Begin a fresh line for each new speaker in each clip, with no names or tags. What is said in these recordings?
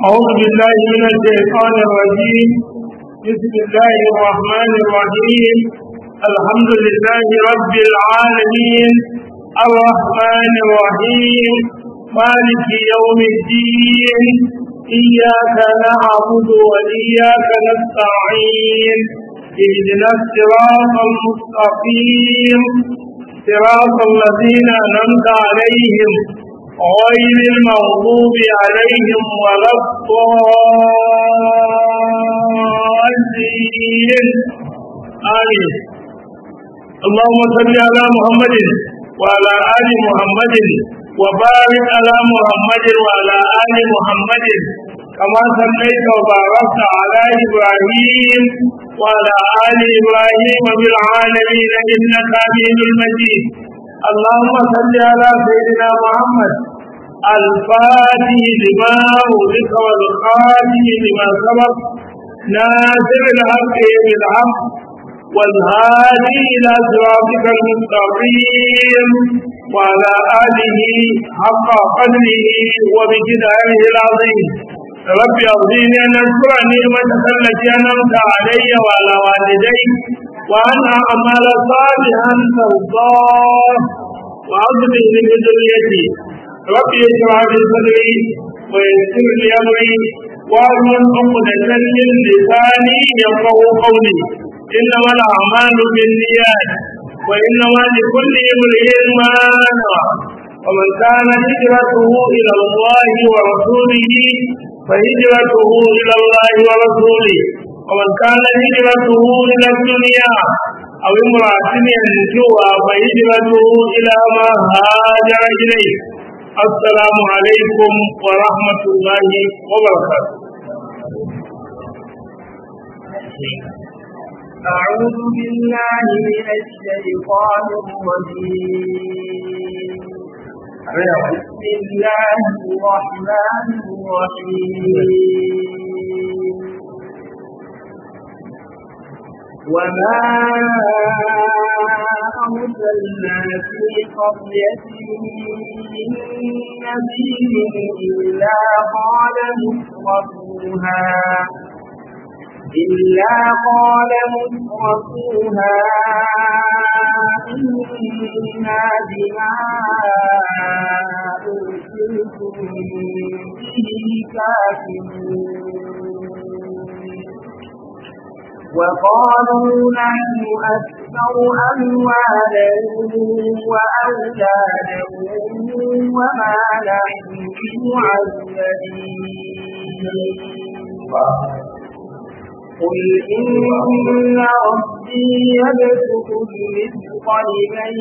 أعوذ بالله من الشيطان الرجيم بسم الله الرحمن الرحيم الحمد لله رب العالمين الرحمن الرحيم مالك يوم الدين إياك نعبد وإياك نستعين اهدنا الصراط المستقيم صراط الذين أنعمت عليهم غير المغضوب عليهم ولا الضالين آمين اللهم صل على محمد وعلى آل محمد وبارك على محمد وعلى آل محمد كما صليت وباركت على إبراهيم وعلى آل إبراهيم بالعالمين إنك حميد مجيد اللهم صل على سيدنا محمد الفاتح لما أغلق والخاتم لما سبق ناصر الحق بالحق والهادي إلى صراطك المستقيم وعلى آله حق قدره وبجداره العظيم رب أرضيني أن أذكر نعمتك التي أنعمت علي وعلى والدي وأن أعمل صالحا ترضاه وأصلح من ذريتي رب اشرح لي صدري ويسر لي أمري واحلل عقدة من لساني يفقه قولي إنما الأعمال بالنيات وإنما لكل امرئ ما نوى ومن كانت هجرته إلى الله ورسوله فهجرته إلى الله ورسوله ومن كان هجرته إلى الدنيا أو امرأة ينجوها فهجرته إلى ما هاجر إليه السلام عليكم ورحمة الله وبركاته
أعوذ بالله من الشيطان الرجيم بسم الله الرحمن الرحيم وما أرسلنا في قرية من نذير إلا قال مترفوها إلا قال مترفوها إنا بما أرسلتم به كافرون وقالوا نحن أكثر أموالا وأولادا وما نحن بمعذبين قل إن ربي يبسط الرزق لمن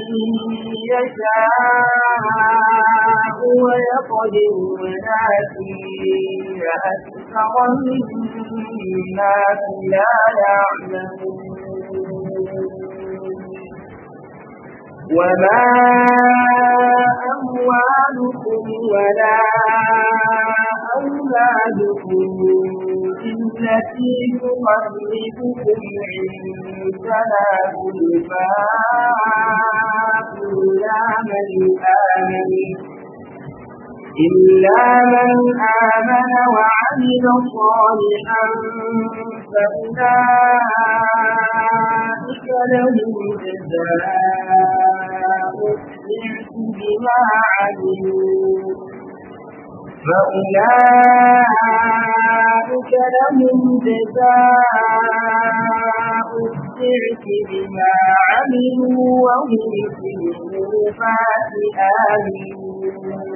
يشاء ويقدر ولكن أكثر الناس لا يعلمون وما أموالكم ولا أولادكم التي تقربكم عندنا زلفى إلا من آمن إلا من آمن وعمل صالحا فأولئك لهم جزاء الضعف بما عملوا فأولئك لهم جزاء الضعف بما عملوا وهم في الغرفات آمنون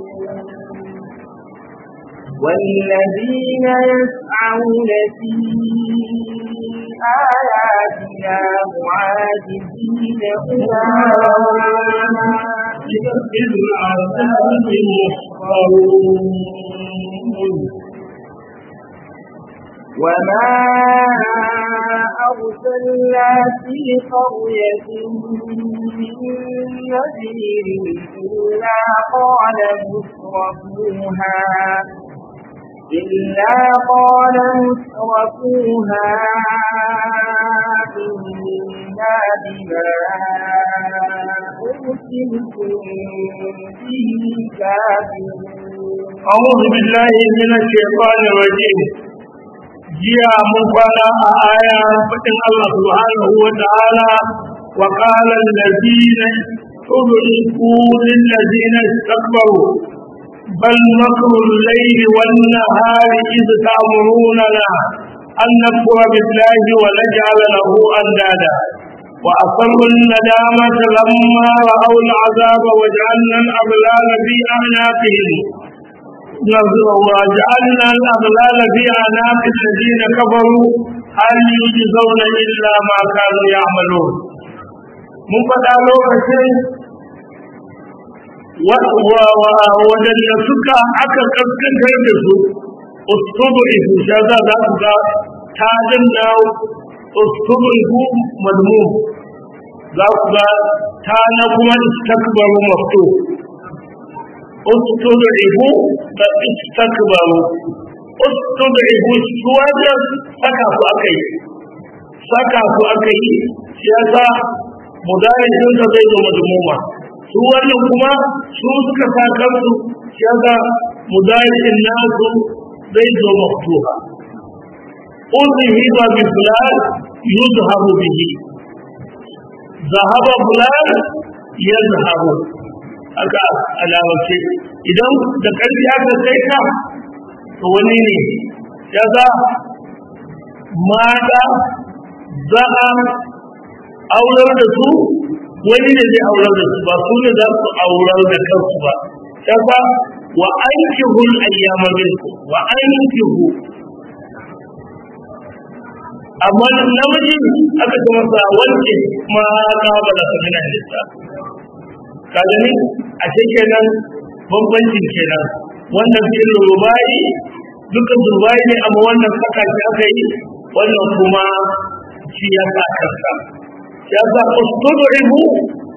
والذين يسعون في آياتنا معاجزين أولئك
في العذاب محضرون
وما أرسلنا في قرية من نذير إلا قال مترفوها إلا قال مترفوها إنا بما أرسلتم به كافرون
أعوذ بالله من الشيطان الرجيم جيا مقالا آية فتن الله سبحانه وتعالى وقال الذين أدركوا للذين استكبروا بل مكر الليل والنهار إذ تأمروننا أن نكفر بالله ونجعل له أندادا وأصروا الندامة لما رأوا العذاب وجعلنا الأغلال في أعناقهم وجعلنا الأغلال في أعناق الذين كفروا هل يجزون إلا ما كانوا يعملون mun faɗa lokacin waɗanda suka aka kaskantar da su ustubu ihu sha za za ku ga ta danna ustubu ihu madmu za ku ga ta na kuma istakbaru mafto ustubu ihu da istakbaru ustubu ihu su wajen saka su aka yi saka su aka yi shi yasa mudayin dinsa zai zo madmuma su wannan kuma su suka sa kansu shi yasa mudayin nasu zai zo maftuha uzihi ba bi fulan yuzhabu bihi zahaba fulan yazhabu aka alawace idan da karfi aka kai ka to wani ne yasa mata za'a aurar da su wani ne zai aurar da su ba su ne za su aurar da kansu ba kafa wa ankihu al-ayyama minkum wa ankihu amma namiji aka ce masa wanke ma ka bala ka mina lissa ka gani a ce kenan bambancin kenan wannan fi'il rubai dukkan rubai ne amma wannan saka shi aka yi wannan kuma shi ya sa kansa يبقى استضعفوا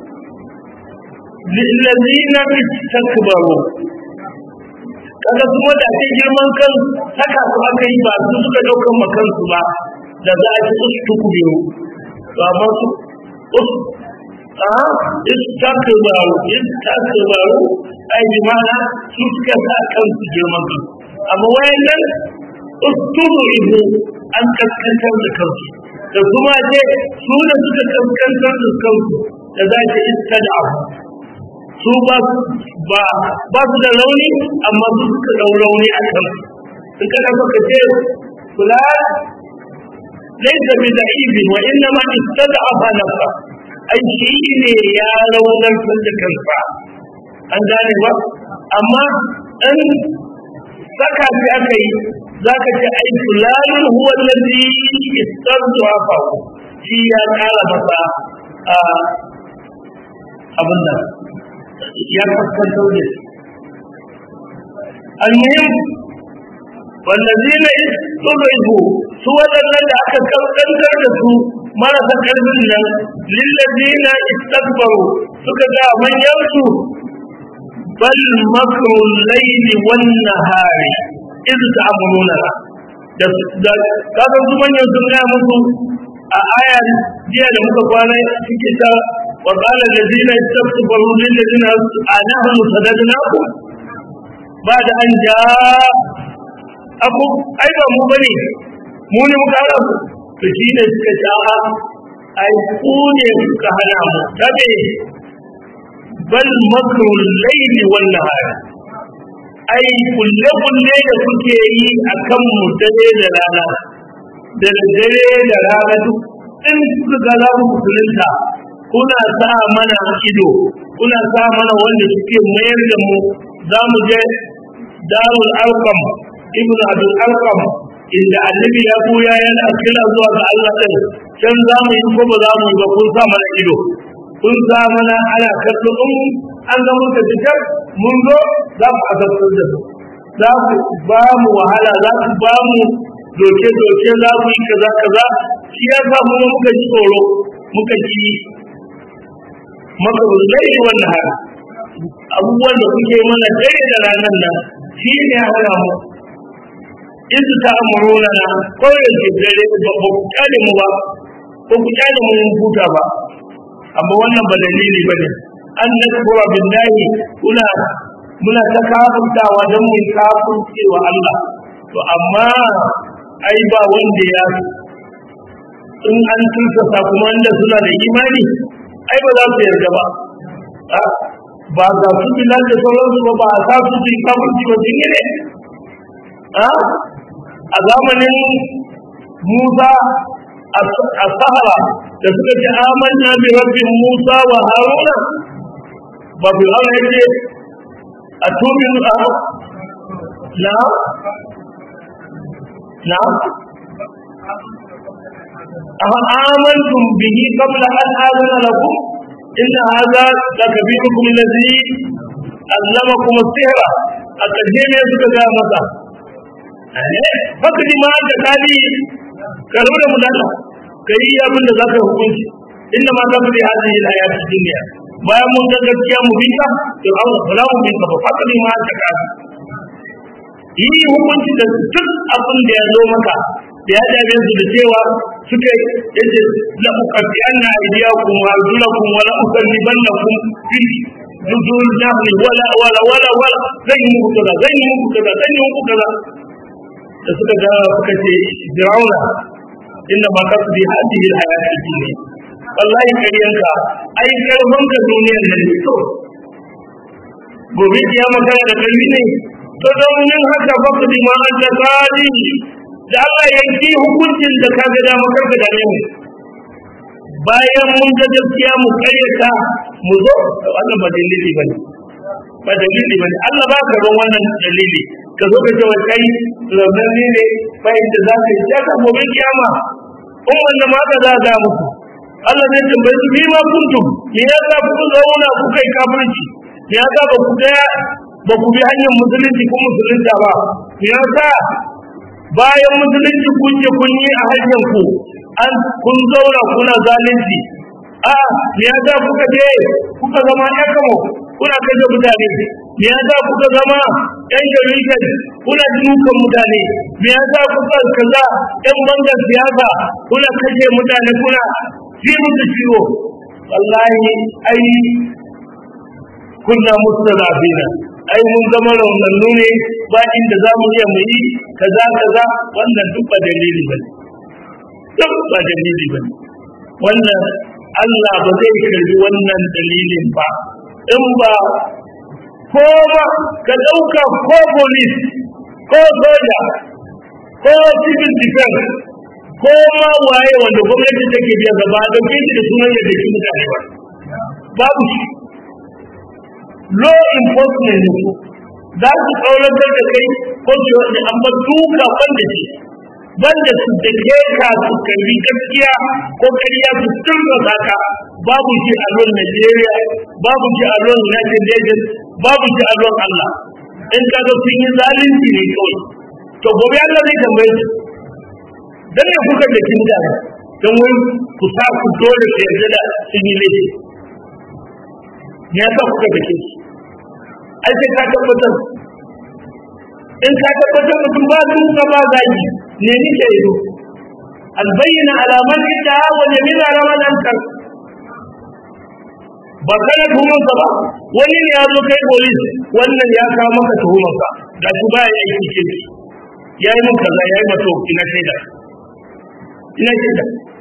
للذين استكبروا kaga kuma da ake girman kan saka su aka yi ba su suka daukan makansu ba da za a ci ustuku biyu to amma su us a istakbaru istakbaru ai bi mana su suka sa kansu girman kan amma wayannan ustubu ibu an kaskantar da kansu da kuma ce su da suka kaskantar da kansu da za ta iska da abu su ba ba su da rauni amma su suka dau rauni a kan in kana so ka ce kula laysa bi da'ibin wa inna ma istad'afa nafsa ai shi ne ya raunar da kansa an gane ba amma in saka shi aka yi za ka ce ai fulanin huwa lalzi istarzu haka shi ya kara masa abin nan ya fuskantar da shi almuhim والذين استضعفوا سوى الذين أكثر da su marasa ƙarfin nan للذين استكبروا suka ga manyansu bal makru al-layli wan-nahari iz ta'amuluna da da kaga su manyan sun ga musu a aya jiya da muka kwana cikin ta wa qala allazina istakbaru lil ladina anahum sadadnakum ba'da an ja abu ai ba mu bane mu ne muka hana ku to shi ne suka ce a ai ku ne suka hana mu dabe bal makru layli wan nahari ai kulle kulle da kuke yi akan mu dare da rana da dare da rana duk in kuka ga za ku musulunta kuna sa mana ido kuna sa mana wanda suke mayar da mu za mu je darul alqam ibnu abdul alqam inda annabi ya buya yana kira zuwa ga Allah din can za mu yi ko ba za mu yi ba kun sa mana ido kun sa mana ana kallo in an ga muka fitar mun zo za ku azabtar da su za ku ba mu wahala za ku ba mu doke doke za ku yi kaza kaza shi ya sa mu muka ji tsoro muka ji maka zai wannan haka abubuwan da kuke mana dare da ranar nan shi ne hana mu in ta amurona na kawai da dare ba ku kyale mu ba ko ku kyale mu mun huta ba amma wannan ba dalili ba ne an nakfura billahi kuna muna ta kafurtawa don mu kafurce wa Allah to amma ai ba wanda ya in an tursasa kuma wanda suna da imani ai ba za su yarda ba ba ga su bilal da sauransu ba ba a sa su su yi kafurci ba sun yi ne a zamanin Musa a Sahara da suka ce amanna bi rabbin Musa wa Haruna ba bi Allah yake a tumin a na na amantum bihi qabla an azana lakum inna hadha lakabirukum alladhi allamakum as-sihra a ƙarshe ne suka ga masa fakri ma da kali ka rabu da mudalla ka yi abin da za ka hukunci inda ma za ku da hadin hayatun duniya bayan mun ga gaskiya mu binka to an kula mu binka ba fakri ma da kali yi hukunci da duk abin da ya zo maka da ya dame su da cewa suka yace la uqaddi anna aydiyakum wa arjulakum wa la usallibannakum fi juzul jahli wala wala wala wala zan yi muku kaza zan yi muku kaza zan yi muku kaza da suka ga suka ce Firauna inda ba kasu bi hadihi alhayati dunya wallahi kariyanka ai karfan ka duniyar nan ne to gobe kiyama kana da kalli ne to don yin haka fa ku di ma an da kadi da Allah yanki hukuncin da ka ga dama karka da ne mu bayan mun ga gaskiya mu karyata mu zo wannan ba dalili bane ba dalili bane Allah ba ka ron wannan dalili ka zo ka ce wa kai rabbani ne bai da za ka yi ta ka gobe kiyama in wanda ma ka za ga muku Allah zai tambaye su bima kuntum me yasa kuka zauna kuka yi kafirci me yasa ba ku ga ba ku bi hanyar musulunci ko musulunta ba me yasa bayan musulunci kun je kun yi a hanyar ku an kun zauna kuna zalunci a me yasa kuka je kuka zama yakamo kuna kashe mutane me yasa kuka zama yan sharikan kuna dukan mutane me yasa kuka kaza yan bangar siyasa kuna kashe mutane kuna ji musu ciwo wallahi ai kunna mustalafina ai mun zama raunannu ne ba inda za mu iya mu yi kaza kaza wannan duk ba dalili ba duk ba dalili ba wannan Allah ba zai karbi wannan dalilin ba in ba ko ba ka ɗauka ko police ko soja ko civil defense ko ma waye wanda gwamnati take biya gaba da shi da sunan yadda shi mutane ba babu shi law enforcement ne za su tsauratar da kai ko su yi an ba duka banda shi banda su da ke ka su karbi gaskiya ko ƙarya su turba ka babu shi a ruwan Najeriya babu shi a ruwan United Nations babu shi a ruwan Allah in ka ga sun yi zalunci ne kawai to gobe Allah zai tambaye su dan ne kuka da kin da dan wai ku sa ku dole su yarda da sun yi laifi me yasa kuka da kin ai sai ka tabbatar in ka tabbatar mutum ba su ka ba zaki ne ni ke yi albayyana alaman ita wa jamila ramadan kan ba kana tuhumar sa ba wani ne ya zo kai polis wannan ya kawo maka tuhumar ka ga shi ba ya yi kirki ya yi mun kaza ya yi mato ina shaida ina shaida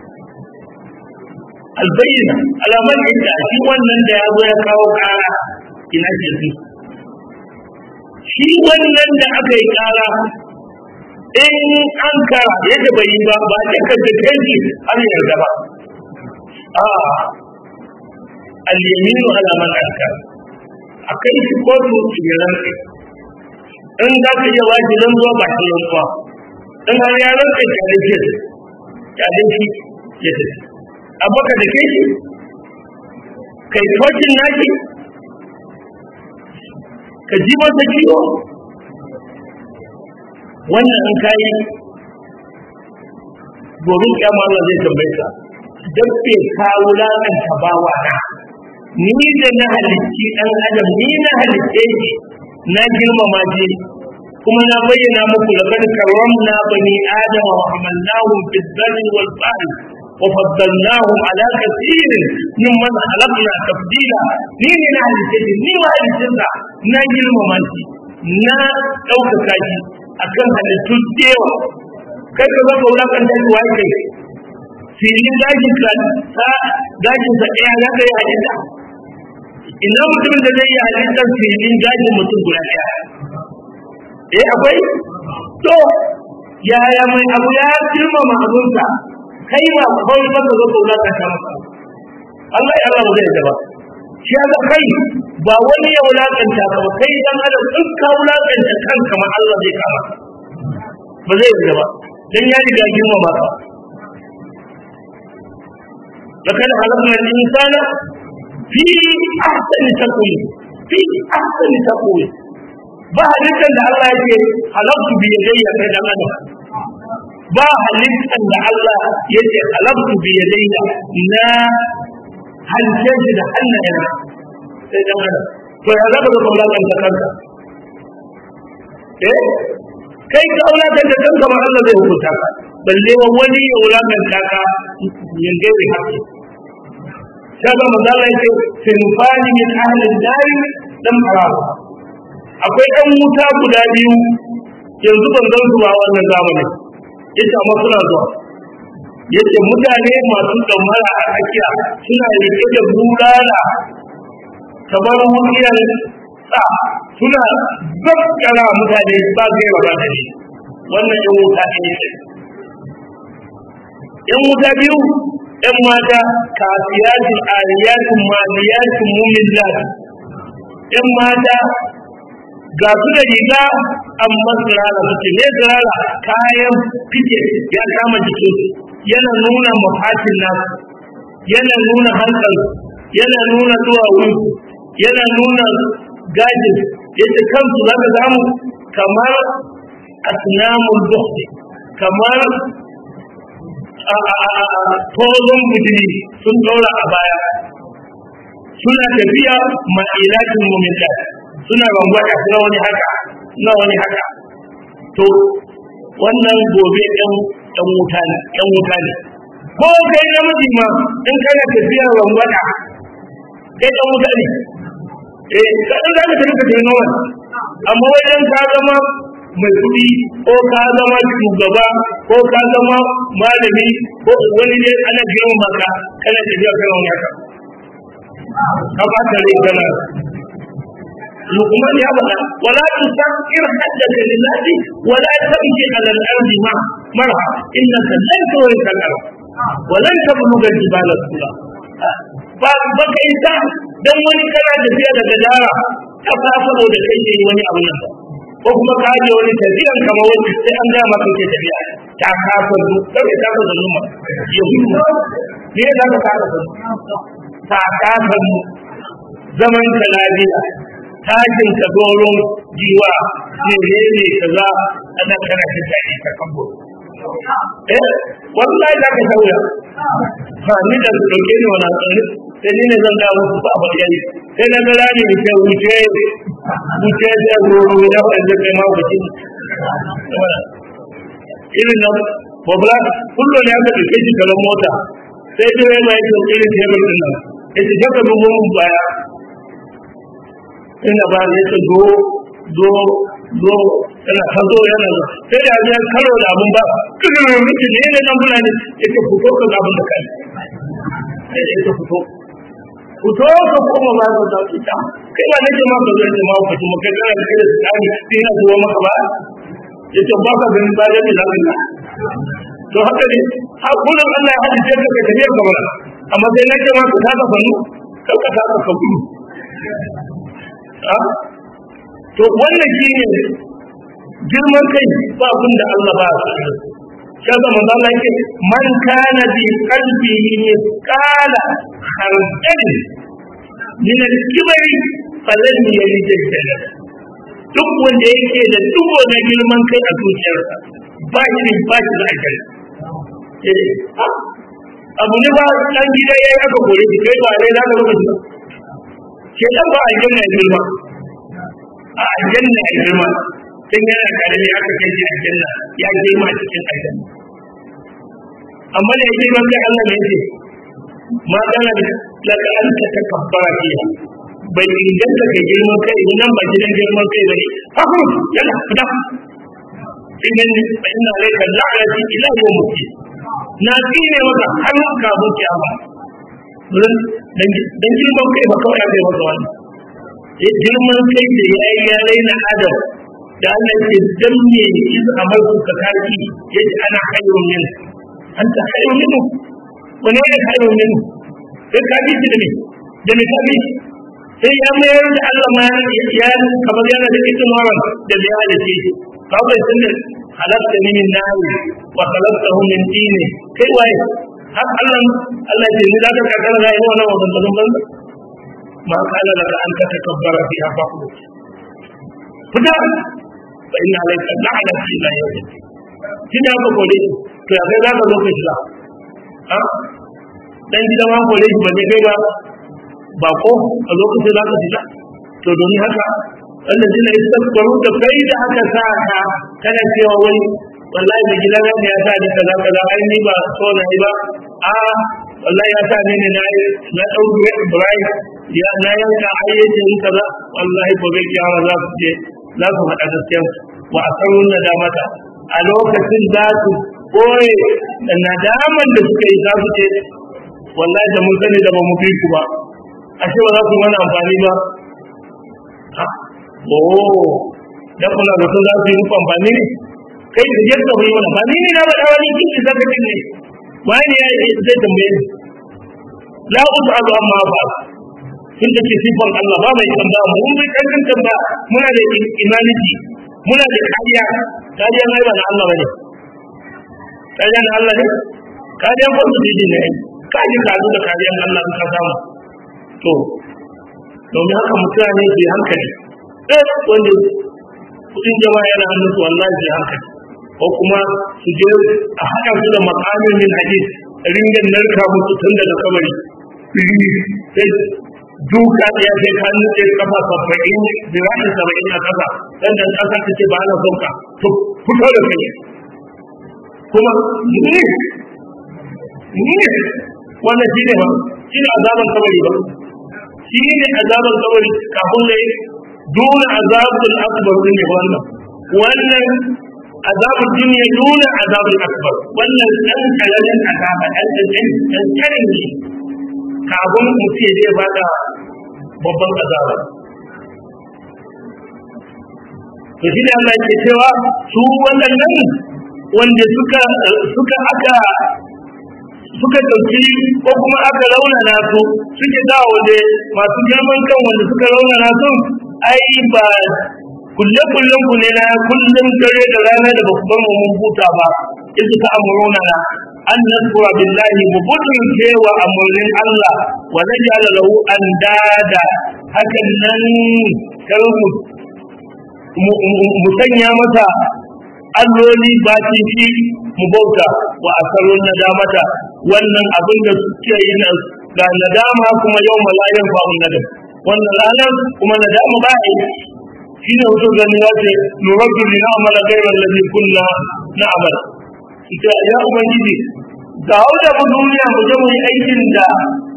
albayyana alaman ita shi wannan da ya zo ya kawo kara ina shaida shi wannan da aka yi kara in an kara yadda bai yi ba ba ta kace kai an yarda ba a al-yaminu ala man ankar akai shi kotu tsiran in za ka iya waje don zuwa ba shi yankuwa in har ya ranka kyale shi kyale shi ya tafi amma ka da kai shi kai tocin naki ka ji masa ciwo wannan in kayi gobe kyamma Allah zai tambaye ka dan bai ka wulakanta bawa na ni da na halicci dan adam ni na halicce shi na girmama shi kuma na bayyana muku laqad karramna bani adama wa hamalnahum fil barri wal bahri wa faddalnahum ala kathirin mimman khalaqna tafdila ni ne na halice shi ni ma halice sa na girmama shi na ɗaukaka shi akan halittun dewa kai ka zaka wulakanta shi wai kai filin gashin ka sa gashin sa ɗaya za ka yi halitta ina mutumin da zai yi halittar filin gashin mutum guda ɗaya eh akwai to yaya mai abu ya girmama abunsa kai ba kawai ba ka zo ka wulakanta masa Allah ya Allah ba zai ba shi ga kai ba wani ya wulakanta ka ba kai dan adam in ka wulakanta kanka ma Allah zai kama ba zai yi ba dan ya riga girmama ka لقد خلقنا الإنسان في أحسن تقويم في أحسن تقويم ba halittar da Allah yake halabtu bi yadayya kai dan adam ba halittar da Allah yake halabtu bi yadayya na halice shi da hannayen sai dan adam to ya zaka da kaulakan ta kanka eh kai ka kaulakan da kanka ma Allah zai hukunta ka balle wa wani ya wulakan ka yin gairi haƙƙi kaga manzo Allah yake sinfani min ahli dari dan farawa akwai ɗan wuta guda biyu yanzu ban gan su ba wannan zamani yace amma suna zuwa yace mutane masu damara a tsakiya suna rike da bulala kamar wuriyar sa suna zakkara mutane ba zai raba da shi wannan yan wuta ne yan wuta biyu yan mata kafiyatin ariyatin maliyatin mumillat yan mata ga su da riga amma tsirara suke ne tsirara kayan fice ya kama jikin yana nuna mafatin nasu yana nuna hankal yana nuna duwawu yana nuna gajin yadda kansu za ka samu kamar asnamun bukhti kamar tozon budiri sun ɗaura a baya suna tafiya ma'ilatin muminta suna rangwata suna wani haka suna wani haka to wannan gobe ɗan ɗan wuta ne ɗan wuta ne ko kai namiji ma in kana tafiya rangwata kai ɗan wuta ne eh kaɗan za ka tafi ka tafi nawa amma wajen ka zama mai kuɗi ko ka zama shugaba ko ka zama malami ko wani ne ana girmama ka kana tafiya kana wani haka ka ba ta rai kana لقمان يا بلا ولا تسكر حدك لله ولا تمشي على الارض مع مرها انك لن تورث الارض ولن تبلغ الجبال طولا baka isa dan wani kana tafiya daga dara ta fa saboda kai ne wani abu nan ko kuma ka je wani tafiyan kama wani sai an ga maka ke tafiya ta kafa du kai ta kafa zaluma yahudu ne da ka kafa ta kafa zaman ka lafiya tashin ka doron jiwa ne ne kaza ana kana ta tashi ka kambo eh wallahi da ka sauya ha ni da dauke ni wannan tsari sai ni ne zan ga musu ba ba yayi sai na gara ni ke wuce wuce da goro da wanda kai ma wuce irin nan babla kullu ne aka dauke shi kalan mota sai dai mai irin tebur din nan yace daga bugun baya ina ba ne ta zo zo zo yana ta zo yana zo sai da ya karo da abun ba kirin miki ne ne nan fulani yake fito ka ga abun da kai sai yake fito fito ka koma ba ka da ita kai ba nake ma ka zo ne ma ka kuma kai kana da kai da tsari sai na zuwa maka ba yace ba ka ganin ba da lafiya to haka ne hakunan Allah ya hadice ka ka tafiya ka bara amma sai nake ma ka ta ka fanu ka ka ta ka gudu to wannan shi ne girman kai ba abin da Allah ba su kaga manzo Allah yake man kana bi qalbihi misqala khardal min al-kibri falan yalij al duk wanda yake da dubo na girman kai a zuciyarsa ba shi ba shi da ajali abu ne ba dan gida yayi aka kore shi kai ba dai za ka rubuta ke dan ba aljanna ya girma a aljanna ya girma tun yana karami aka kai shi aljanna ya girma cikin aljanna amma da yake ban kai Allah ne yake ma kana laka an ta takabbara fiha bai inganta kai girman kai nan ba gidan girman kai bane hafu yana fita idan fa inna alayka la'nati ila yawm al na tsine maka har ka zo kiyama dan dan girman kai ba kawai aka yi maka wannan ya girman kai da ya yi ya raina adam da Allah ke danne iz amarku ka kaki yace ana khairun min anta khairun minhu wani ne khairun minhu sai ka bi shi da me da me ka bi sai ya mayar da Allah ma ya kamar yana da ikin waran da bai halice shi ka bai san da halatta ni min nari wa khalaqtahu min tini kai waye har Allah Allah ya ni da ka kakara da yawa wannan wannan banza ma kana laka an tatakabbara fiha faqul fita fa inna alayka la'nati ila yawm kina ka kore to ya kai zaka zo ka shiga ha dan gidan ma kore shi ba ne kai ba ba ko a lokacin zaka shiga to domin haka wannan dina istakbaru da kai da aka sa ka kana cewa wani wallahi da gidan ne ya sa ni kaza kaza ai ni ba so na yi ba a wallahi ya sa ni ne na na dauke Ibrahim ya na yanka ayyace ni kaza wallahi ko bai kiyama za su je za su faɗa gaskiya wa asarun nadamata a lokacin za su koye da nadaman da suka yi za su ce wallahi da mun sani da ba mu fi ku ba ashe ba za su mana amfani ba oh da kuna da su za su yi muku amfani ne kai da yadda ku yi mana ba ni ne na faɗa wani kiki zaka ne wani ya yi zai tambaye ni la us'alu amma ba sun da ke sifan Allah ba mai tambaya mu mun bai kankan tambaya muna da imaniti muna da kariya kariya mai ba na Allah bane kariya na Allah ne kariya ko su dide ne kaji ka da kariyan Allah in ka samu to domin haka mutane su yi hankali eh wanda kudin jama'a yana hannun su wallahi su yi hankali ko kuma su je a haɗa su da makamin min hadis ringan narka musu tun daga kabari sai duka ya sai ka nuke kafa saba'in zira'in saba'in a kasa dan da kasa ta ce ba na son ka to fito da kai kuma ni ni wannan shine ba shine azaban kabari ba shine azaban kabari kafin ne dole azabul akbar ne wannan wannan azabul dunya dole azabul akbar wannan dan kalalan azaba dan dan dan karin ne kafin mutum zai bada babban azaba to shi ne Allah ke cewa su waɗannan wanda suka suka aka suka ɗauki ko kuma aka raunana su suke dawo da masu girman kan wanda suka raunana su ai ba kulle kullen ku ne na kullum dare da rana da babban mun huta ba in suka amurona na an nasura billahi mu budin cewa amurnin Allah wa najala lahu andada hakan nan kar mu mu sanya masa alloli ba fi mu bauta wa asarun nadamata wannan abin da suke yi na ga nadama kuma yau malayan ba nadam wannan ranar kuma nadama ba yi shi ne wato gani ya ce nuraddu li na'mala ghayra alladhi kunna na'mal ita ya ubangiji ga wanda mu duniya mu je mu yi aikin da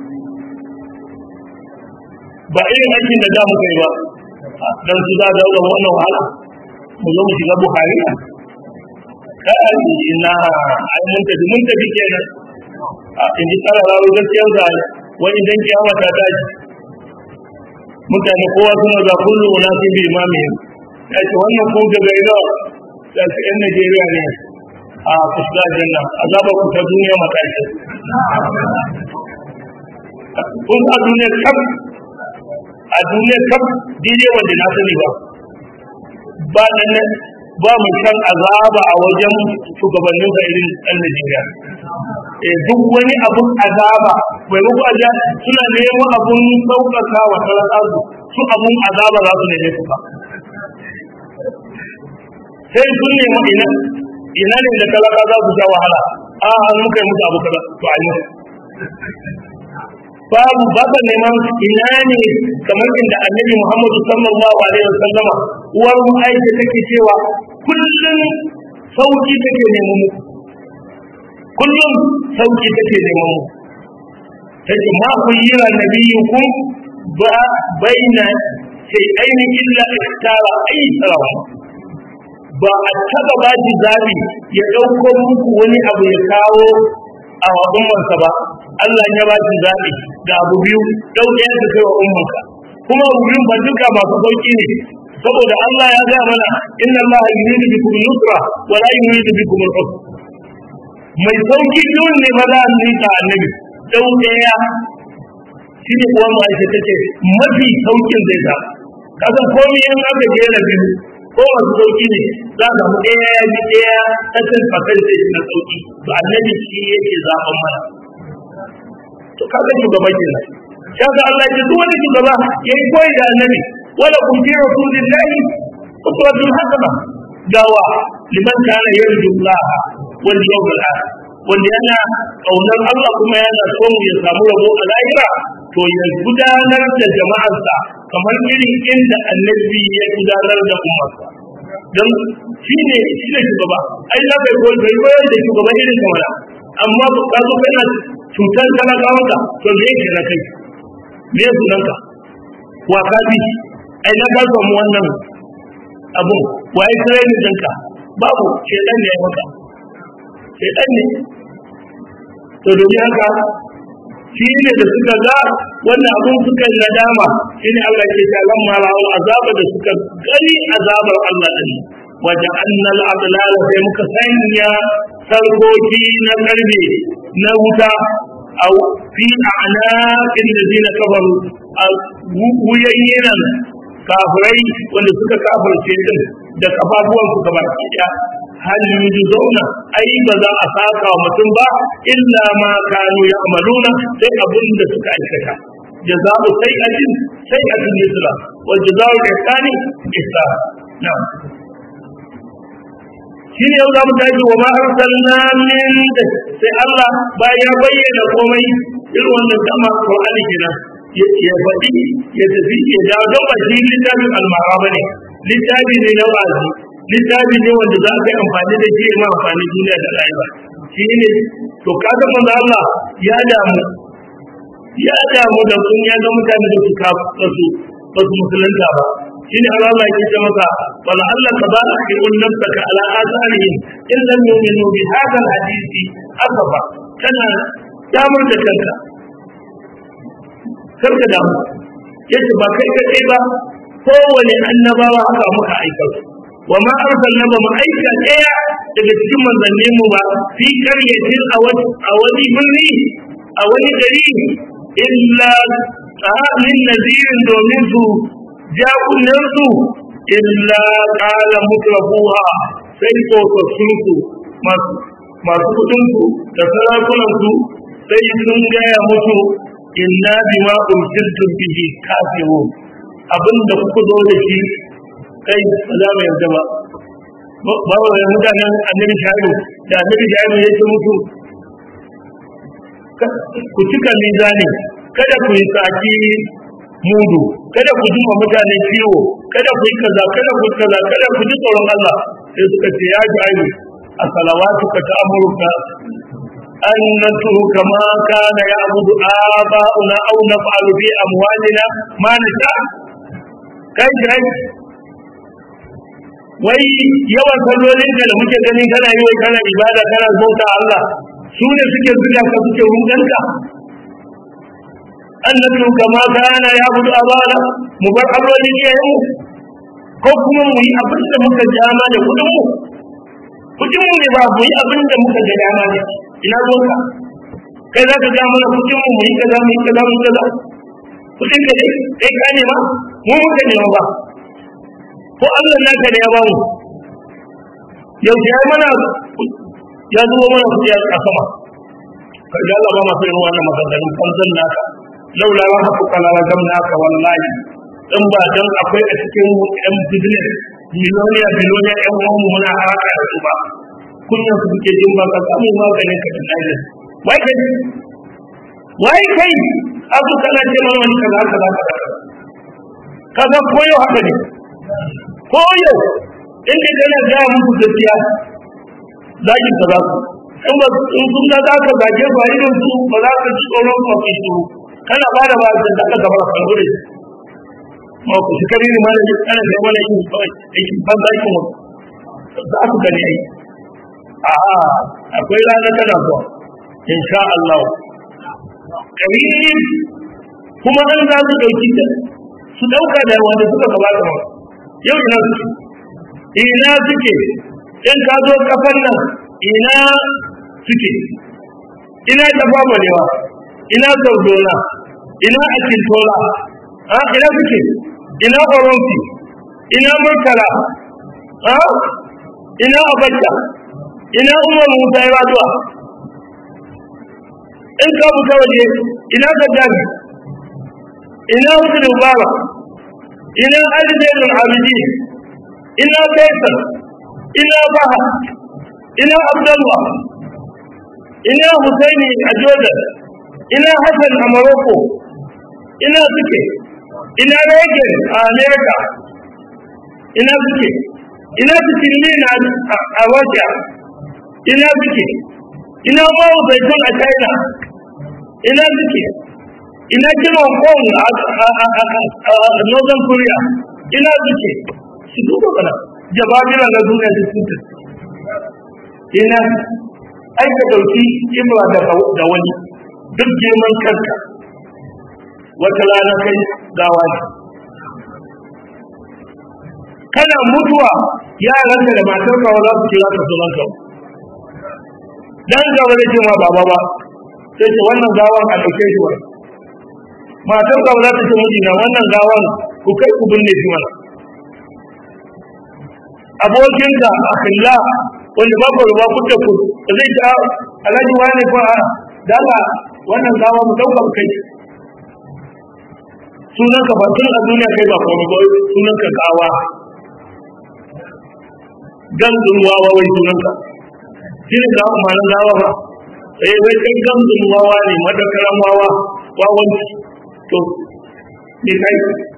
ba irin aikin da da mu kai ba dan su da da wannan wahala mu zo mu shiga buhari kai ina ai mun tafi mun tafi kenan a inji tsara rawo gaskiyar da wani dan kiyama ta tashi mutane kowa suna za kullu unasin bi imamihim ya ce wannan ko daga ina da su yan Najeriya ne a kusa janna azaba ku ta duniya matashi kun a duniya kaf a duniya kaf daidai wanda na sani ba ba nan ba mu san azaba a wajen shugabannin sa irin ɗan Najeriya eh duk wani abun azaba bai muku aja suna neman abun sauƙaƙa wa talakazu su abun azaba za su neme su ba sai sun nemi ina ina ne da talaka za su sha wahala a an muka yi musu abu kaza to a yi babu ba ka neman ina ne kamar inda annabi muhammadu sallallahu alaihi wasallama uwar mu aisha take cewa kullum sauki take neman mu kullum sauki take neman mu take ma ku yi wa nabiyukum ba baina sai aini illa ikhtara aysara ba a taba ba shi zabi ya dauko muku wani abu ya kawo a ummansa ba Allah ya ba shi zabi da abu biyu dauke ya kai wa ummanka kuma abu biyu ba duka masu sauki ne saboda Allah ya ga mana inna Allah yuridu bikum yusra wa la yuridu bikum al-usra mai sauki biyun ne ba za a nika annabi dau daya shi ne kuwa mu aisha take mafi saukin zai sa kasan komai in aka jera biyu ko masu sauki ne za ka samu ɗaya ya ji ɗaya tattalin percentage na sauki to annabi shi yake zaɓen mana to kaga shugaban kenan kaga Allah ya ce duk wani shugaba yayi koyi da annabi wala kun fi rasulillahi uswatun hasana gawa liman kana yarju Allah wal yawmal akhir wanda yana kaunar Allah kuma yana son ya samu rabo a lahira to ya gudanar da jama'arsa kamar irin inda annabi ya gudanar da ummarsa don shi ne shi ne shugaba ai za ka yi koyi bai koyar da shugaba irin kamar amma ka zo kana cutar talakawanka to me yake na kai me ya sunanka wa ka bi ai na ka samu wannan abun wa ya training ɗinka babu shedan ne ya maka shedan ne to domin haka shi ne da suka ga wannan abun suka yi nadama shi ne Allah ke ta lamma ra'ul azaba da suka gani azabar Allah din wajen annal adlal sai muka sanya sarkoki na karbe na wuta a fi a'naqin ladina kafaru a wuyayyan kafirai wanda suka kafirce din da kafafuwan su gaba ɗaya hal yujzauna ai ba za a saka wa mutum ba illa ma kanu ya'maluna sai abin da suka aikata jaza'u sayyi'atin sayyi'atin misla wa jaza'u ihsani ihsan na'am shine yau za mu tashi wa ma arsalna min sai Allah bayan ya bayyana komai irin wannan kama Qur'ani kenan ya faɗi ya tafi ya dawo don ba shi littafin almara ba ne littafi ne na wa'azi littafi ne wanda za ka yi amfani da shi ma amfani duniya da rayuwa shi ne to kaga manzo Allah ya damu ya damu da sun ya ga mutane da su kafa su ba su musulunta ba shi ne Allah ya ce maka wala Allah ka ba ki un nafsaka ala azarihim in lam yu'minu bi hadha alhadisi asafa kana damar da kanka karka damu yace ba kai kaɗai ba kowane annabawa haka muka aika su wa ma arsalna ba mu aika ɗaya daga cikin manzannin mu ba fi qaryatin a wani birni a wani gari illa min nazirin domin su jakunan su illa qala mutrafuha sai tsofaffin su masu masu kudin su da sarakunan su sai sun gaya musu inna bima ursiltum bihi kafirun abinda kuka zo da shi kai ba za mu yarda ba ba wa mutanen annabi shaibu da annabi shaibu ya ce musu ku cika mizani kada ku yi saki mudu kada ku jima mutane ciwo kada ku yi kaza kada ku yi kaza kada ku ji tsoron Allah sai suka ce ya shaibu a salawatuka ta amurka أن نترك ما كان يعبد آباؤنا أو نفعل في أموالنا ما نشاء kai kai wai yawan sallolin da muke ganin kana yi wai kana ibada kana bauta Allah su ne suke zuga ka suke rudanka annabi kama kana ya budu abana mu bar allolin iyayen mu ko kuma mu yi abin da muka jama da kudin mu kudin mu ne ba mu yi abin da muka ga dama ne ina ruwanka kai za ka ja mana kudin mu mu yi kaza mu yi kaza mu yi kaza kudin ka dai kai ka nema mu muka nema ba ko Allah naka ne ya ba mu yau ya mana ya zuwa mana kudi a sama ka ga Allah ba masu yin wannan maganganun kanzan naka laula wa haku kala ragam naka wallahi in ba dan akwai a cikin yan business miloniya miloniya yan uwanmu muna haraka da su ba kunya su suke jin ba ka samu maganin ka da lafiya wai kai wai kai abu kana ce mana wani kaza kaza kaza kaza koyo haka ne koyo in ka kana ga muku gaskiya zakin ka za ku in ba in sun ga za ka zage su a idon su ba za ka ci tsoron kwafi su kana ba da ba da aka gaba kan gure ma ku shi kare ne mana kana da mana yin aikin ban da aikin wani za su gani ai a akwai rana tana zuwa insha Allah karib kuma an za su dauki ta su dauka da wanda suka gabata ma yau ina suke ina suke in ka zo kafan nan ina suke ina tafa balewa ina saudona ina akintola ha ina suke ina oronfi ina murtala ha ina abacha ina umar musa ya raduwa in ka fita waje ina gaddafi ina hussein mubarak ina ali zainul abidin ina faisal ina baha ina abdullah ina husaini a jordan ina hassan a morocco ina suke ina reagan a america ina suke ina fitilmin a russia ina suke ina mawu zaitun a china ina suke ina kiran kong a northern korea ina suke su duba kana jababira na duniya da su ina aika dauki imra da wani duk girman kanka wata rana kai gawa ne kana mutuwa yaranka da matarka wa za su kira ka sunan ka dan gaba da ce ma baba ba sai ce wannan gawan a ɗauke shi wani matar ka za ta ce mijina wannan gawan ku kai ku binne shi mana abokinka a killa wanda ba ku ruba ku ku ba zai ta alhaji wani ko a dala wannan gawa mu dauka mu kai sunan ka ba tun a duniya kai ba komai ba sunan ka gawa gandun wawa wai sunan ka shi ne gawa ma'anar gawa ba eh wai kai gandun wawa ne madakaran wawa wawanci to ne kai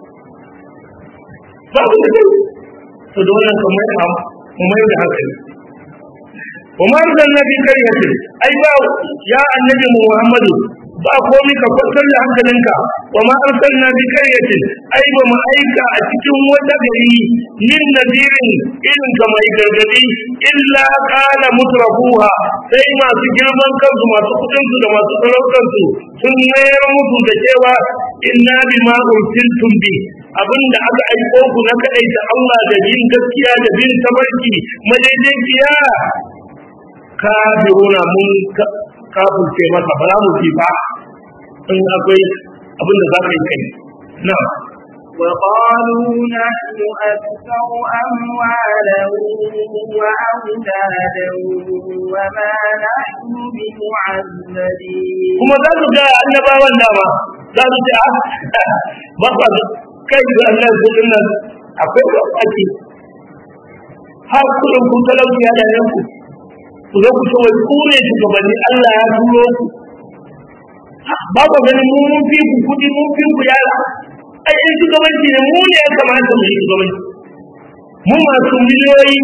ba ku da kai to da wannan kamar mu mai da hankali وما أرسلنا في قرية أي با يا النبي محمد ba komai ka kwantar da hankalinka wa ma arsalna bi qaryatin ai ba mu aika a cikin wata gari min nadirin irin ka mai gargadi illa qala mutrafuha sai masu girman kansu masu kudin su da masu sarautar su sun mayar musu da cewa inna bima ursiltum bi abinda aka aiko ku na kadai da Allah da bin gaskiya da bin tabarki madaidaiciya kafiruna mun kafirce masa ba za mu fi ba in akwai abin da za ka yi kai na
وقالوا نحن أكثر أموالا وأولادا وما نحن بمعذبين
kuma za su ga annabawan dama za su ce ba ba kai da Allah kudin nan akwai ake har kudin kun talauci ya da yanku ku zo ku ce wai ku ne shugabanni Allah ya turo ku ba ku ganin mu mun fi ku kudi mun fi ku yara ai in shugabanci ne mu ne ya kamata mu yi shugabanci mu masu miliyoyi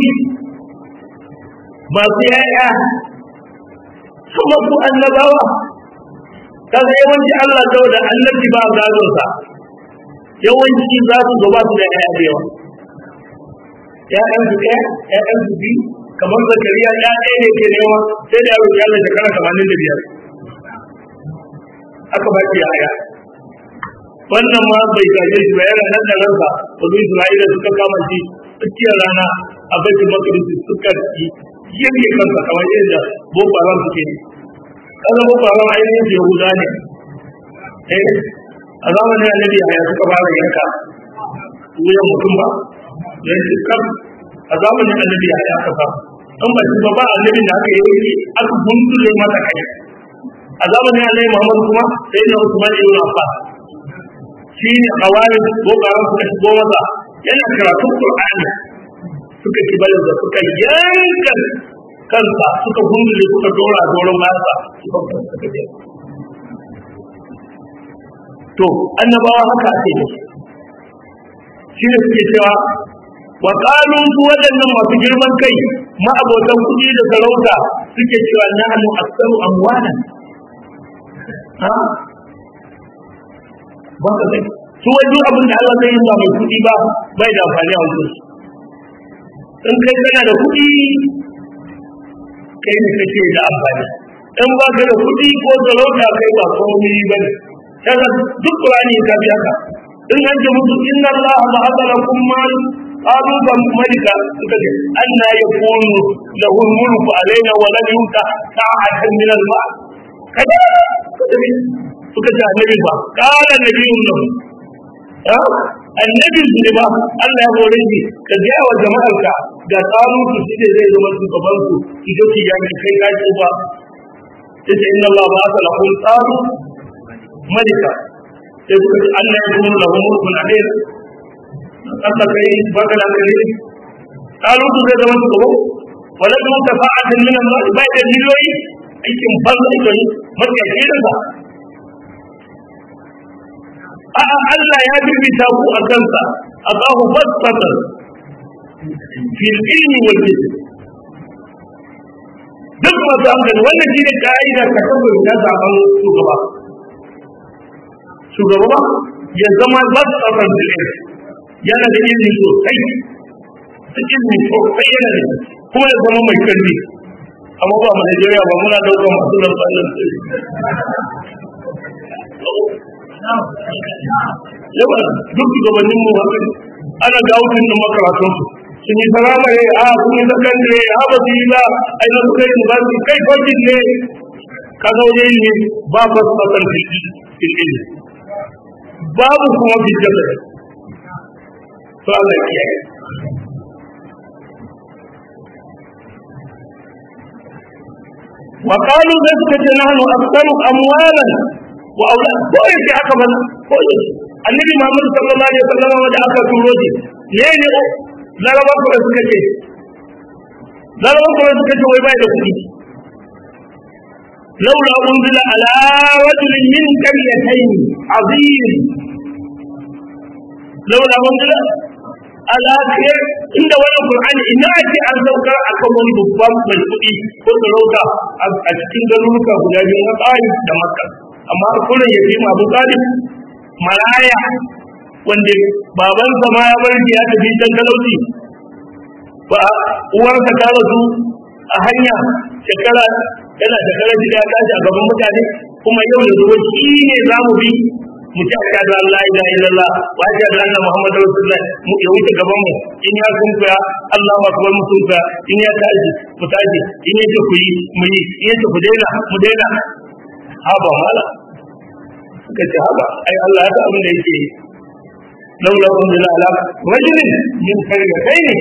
masu yaya kuma ku annabawa kaga yawanci Allah ta da annabi ba gadon sa yawanci za su zo ba su da yaya da yawa ya'yan su ɗaya ya'yan su biyu kamar zakariya ya ɗaya ne ke nema sai da yaro ya Allah shekara tamanin da biyar aka ba shi yaya wannan ma bai gaje shi ba yana nan da ransa wasu Isra'ila suka kama shi tsakiyar rana a baitul maqdis suka yayye kansa kamar yadda boko haram suke yi kaza boko haram ainihin yahuda ne eh a zamanin annabi ya suka fara yanka wuyan mutum ba yanzu kam a zamanin annabi ya aka fa an ba shi ba ba annabi da aka yi aka gundule mata kai a zamanin annabi Muhammad kuma sai na Usman ibn Affan shi ne hawari boko haram suka shigo masa yana karatun Qur'ani suka kibalin da suka yanka kansa suka gundule suka dora doron masa suka suka je to annabawa haka ake yi shi ne suke cewa wa qalu su waɗannan masu girman kai ma'abotan kuɗi da sarauta suke cewa nahnu aktsaru amwalan ha ba ka sai su wai duk abin da Allah zai yi ba mai kuɗi ba bai da amfani a wajen in kai kana da kuɗi kai ne kake da amfani in ba ka da kuɗi ko sarauta kai ba komai ba ne kaga duk Qur'ani ka bi haka in an ce musu inna Allah ba'atha lakum mal qalu ban malika suka ce anna yakunu lahu mulku alaina wa lam yuta sa'atan min al-mal kaga suka ce annabi ba qala nabiyyun lahu annabi ne ba Allah ya hore shi ka ga wa jama'arka ga tsarin su shi ne zai zama shugaban su ita ce ya kai ka ce ba yace inna Allah ba'atha lakum tsaru malika sai suka ce Allah ya kuma lahu mulkun alayhi Allah kai baka da kai kalu su zai zama su gaba wala kuma tafa'atin min Allah bai da miliyoyi aikin banza kai maka kiran sa a Allah ya bibita ku a kansa Allahu fasfata fil ilmi wal jism duk masu hankali wannan shi ne ka'ida ka tabbata na zaben shugaba shugaba ba ya zama ba su ɗaukar da yana da ilimi sosai da ilimi sosai yana da kuma ya zama mai karfi amma ba mu Najeriya ba muna ɗaukar masu nan ɓallon yawa duk shugabannin mu haka ana ga hutun da makaratun su sun yi firamare a sun yi sakandare a ba su yi ba a yi na suka yi ba su kai kwajin ne ka zaune ne ba ba su ɗaukar ilimi babu kuma bijjata to Allah ya kiyaye wa qalu da suka ce nahnu aktsaru amwalan wa aulad ko yake haka ba ko yake annabi Muhammad sallallahu alaihi wasallam da aka turo shi ne ne laraba ko suka ce laraba ko suka ce wai bai da kuɗi لولا أنزل على رجل من قريتين عظيم لولا أنزل على خير عند ولا القرآن إن أتي أن ذكر أكم ولي ببام مجبوئي قلت روكا أتكين ذلوكا هدابي وطاي دمكة أما أقول يتيم أبو طالب مرايا wanda babansa ma ya bar ya tafi can talauci ba uwarsa ta rasu a hanya shekara yana da karaji ya tashi a gaban mutane kuma yau da zuwa shi ne za mu bi mu ci aka da Allah ila illallah wa aka da annabi Muhammad rasulullah mu ya wuce gaban mu in ya sun kuya Allahu akbar mu sun kuya in ya tashi mu tashi in ya ce ku yi mu yi in ya ce ku daina mu daina haba mala suka ce haba ai Allah ya ta abin da yake laula unzila ala rajulin min qaryatayn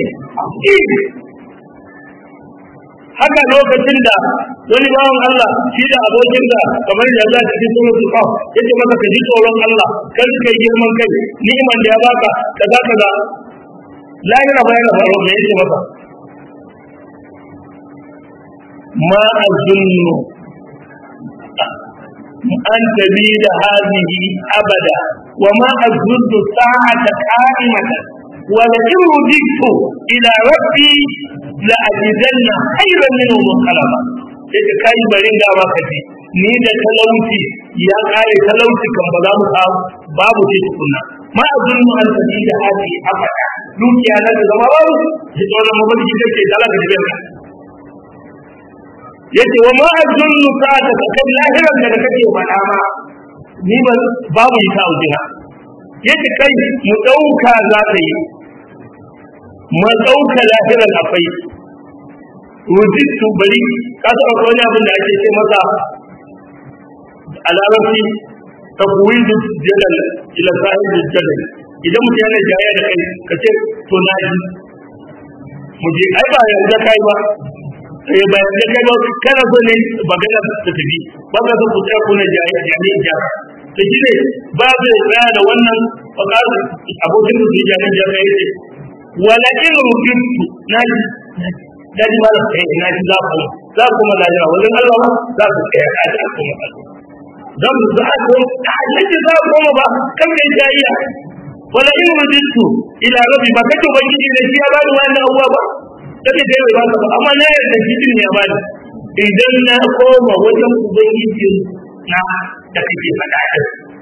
haka lokacin da wani bawan Allah shi da abokin da kamar da Allah cikin suratul qaf yace maka ka ji tsoron Allah kar ka yi girman kai ni'iman da ya baka kaza kaza lahira bayan faro me yake maka ma azunnu an tabida hadhihi abada wa ma azunnu sa'ata qa'imatan ولئن رددت إلى ربي لأجدن خيرا منه منقلبا sai kai barin da ba ka ji ni da talauci ya kare talauci kan ba za mu samu babu ce tukunna ma azunnu an tafi da hadi abada dukiya na da zama babu ji tsoron mabarki da ke talaka da birka yace wa ma azunnu sa'ata kan lahiran da kake faɗa ma ni ba babu ita a wajena yace kai mu dauka za ta yi mu dauka lahiran akwai rujitu bari ka san akwai wani abin da ake ce masa a larabci tafwidu jadal ila sahib jadal idan mutum yana jaya da kai ka ce to na ji mu je ai ba yanzu kai ba eh ba yanzu kai ba kana so ne magana ta tafi ba ka so ku tsaya kuna jaya jani jaya to shi ne ba zai tsaya da wannan fakar abokin da su jani jaya yace wala in rujitu na ji daji ba da kai na ji za ku za ku ma lajira wajen Allah ba za ku kai a ji ku ma dan za ku ta ji za ku ma ba kan kai jayya wala in rujitu ila rabbi ba kace ubangiji da shi ya bani wannan abuwa ba kace dai bai baka ba amma na yarda shi din ya bani idan na koma wajen ubangiji na da kake faɗa da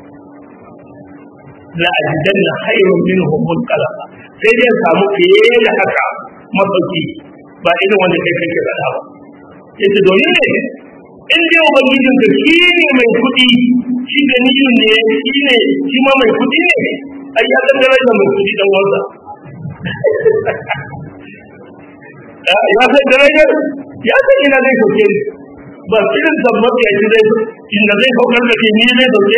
la ajidanna khayrun minhum munqalaba sai dai samu fiye da haka masauki ba irin wanda kai kake faɗa ba yace domin ne in dai ubangijin ka shi ne mai kuɗi shi da niyin ne shi ne shi ma mai kuɗi ne ai ya san darajar mai kuɗi dan wanda ya san darajar ya san ina zai sauke ni ba irin zambar ya ci zai inda zai saukar da ke ni zai sauke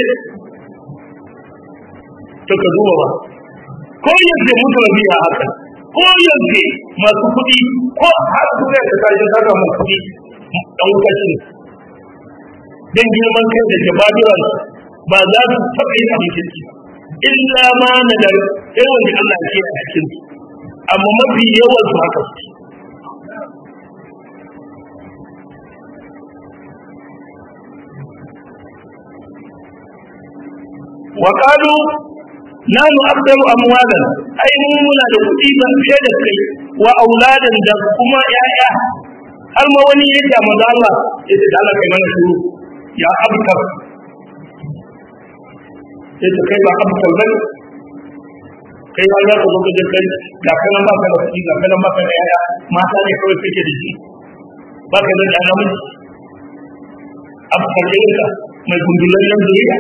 to ka duba ba ko yanzu mutu rabi a haka ko yanzu masu kuɗi ko har su zai ka tashi ka samu kuɗi dan wuta shi dan girman kai da jababiran ba za su taɓa yin abin kirki illa ma na da sai wanda Allah ke a cikin su amma mafi yawan su haka su wa qalu nanu aktaru amwalan ai mun muna da kuɗi ban fiye da kai wa auladan da kuma yaya har ma wani ya ce manzo Allah ya ce da Allah kai mana shuru ya abkar ya ce kai ba abkar ba kai ba za ka zo ka kai ga kanan ba ka da kuɗi ga kanan ba ka da yaya mata ne kawai kake da shi ba ka da ɗan namiji abkar ɗinka mai gundulallen zuriya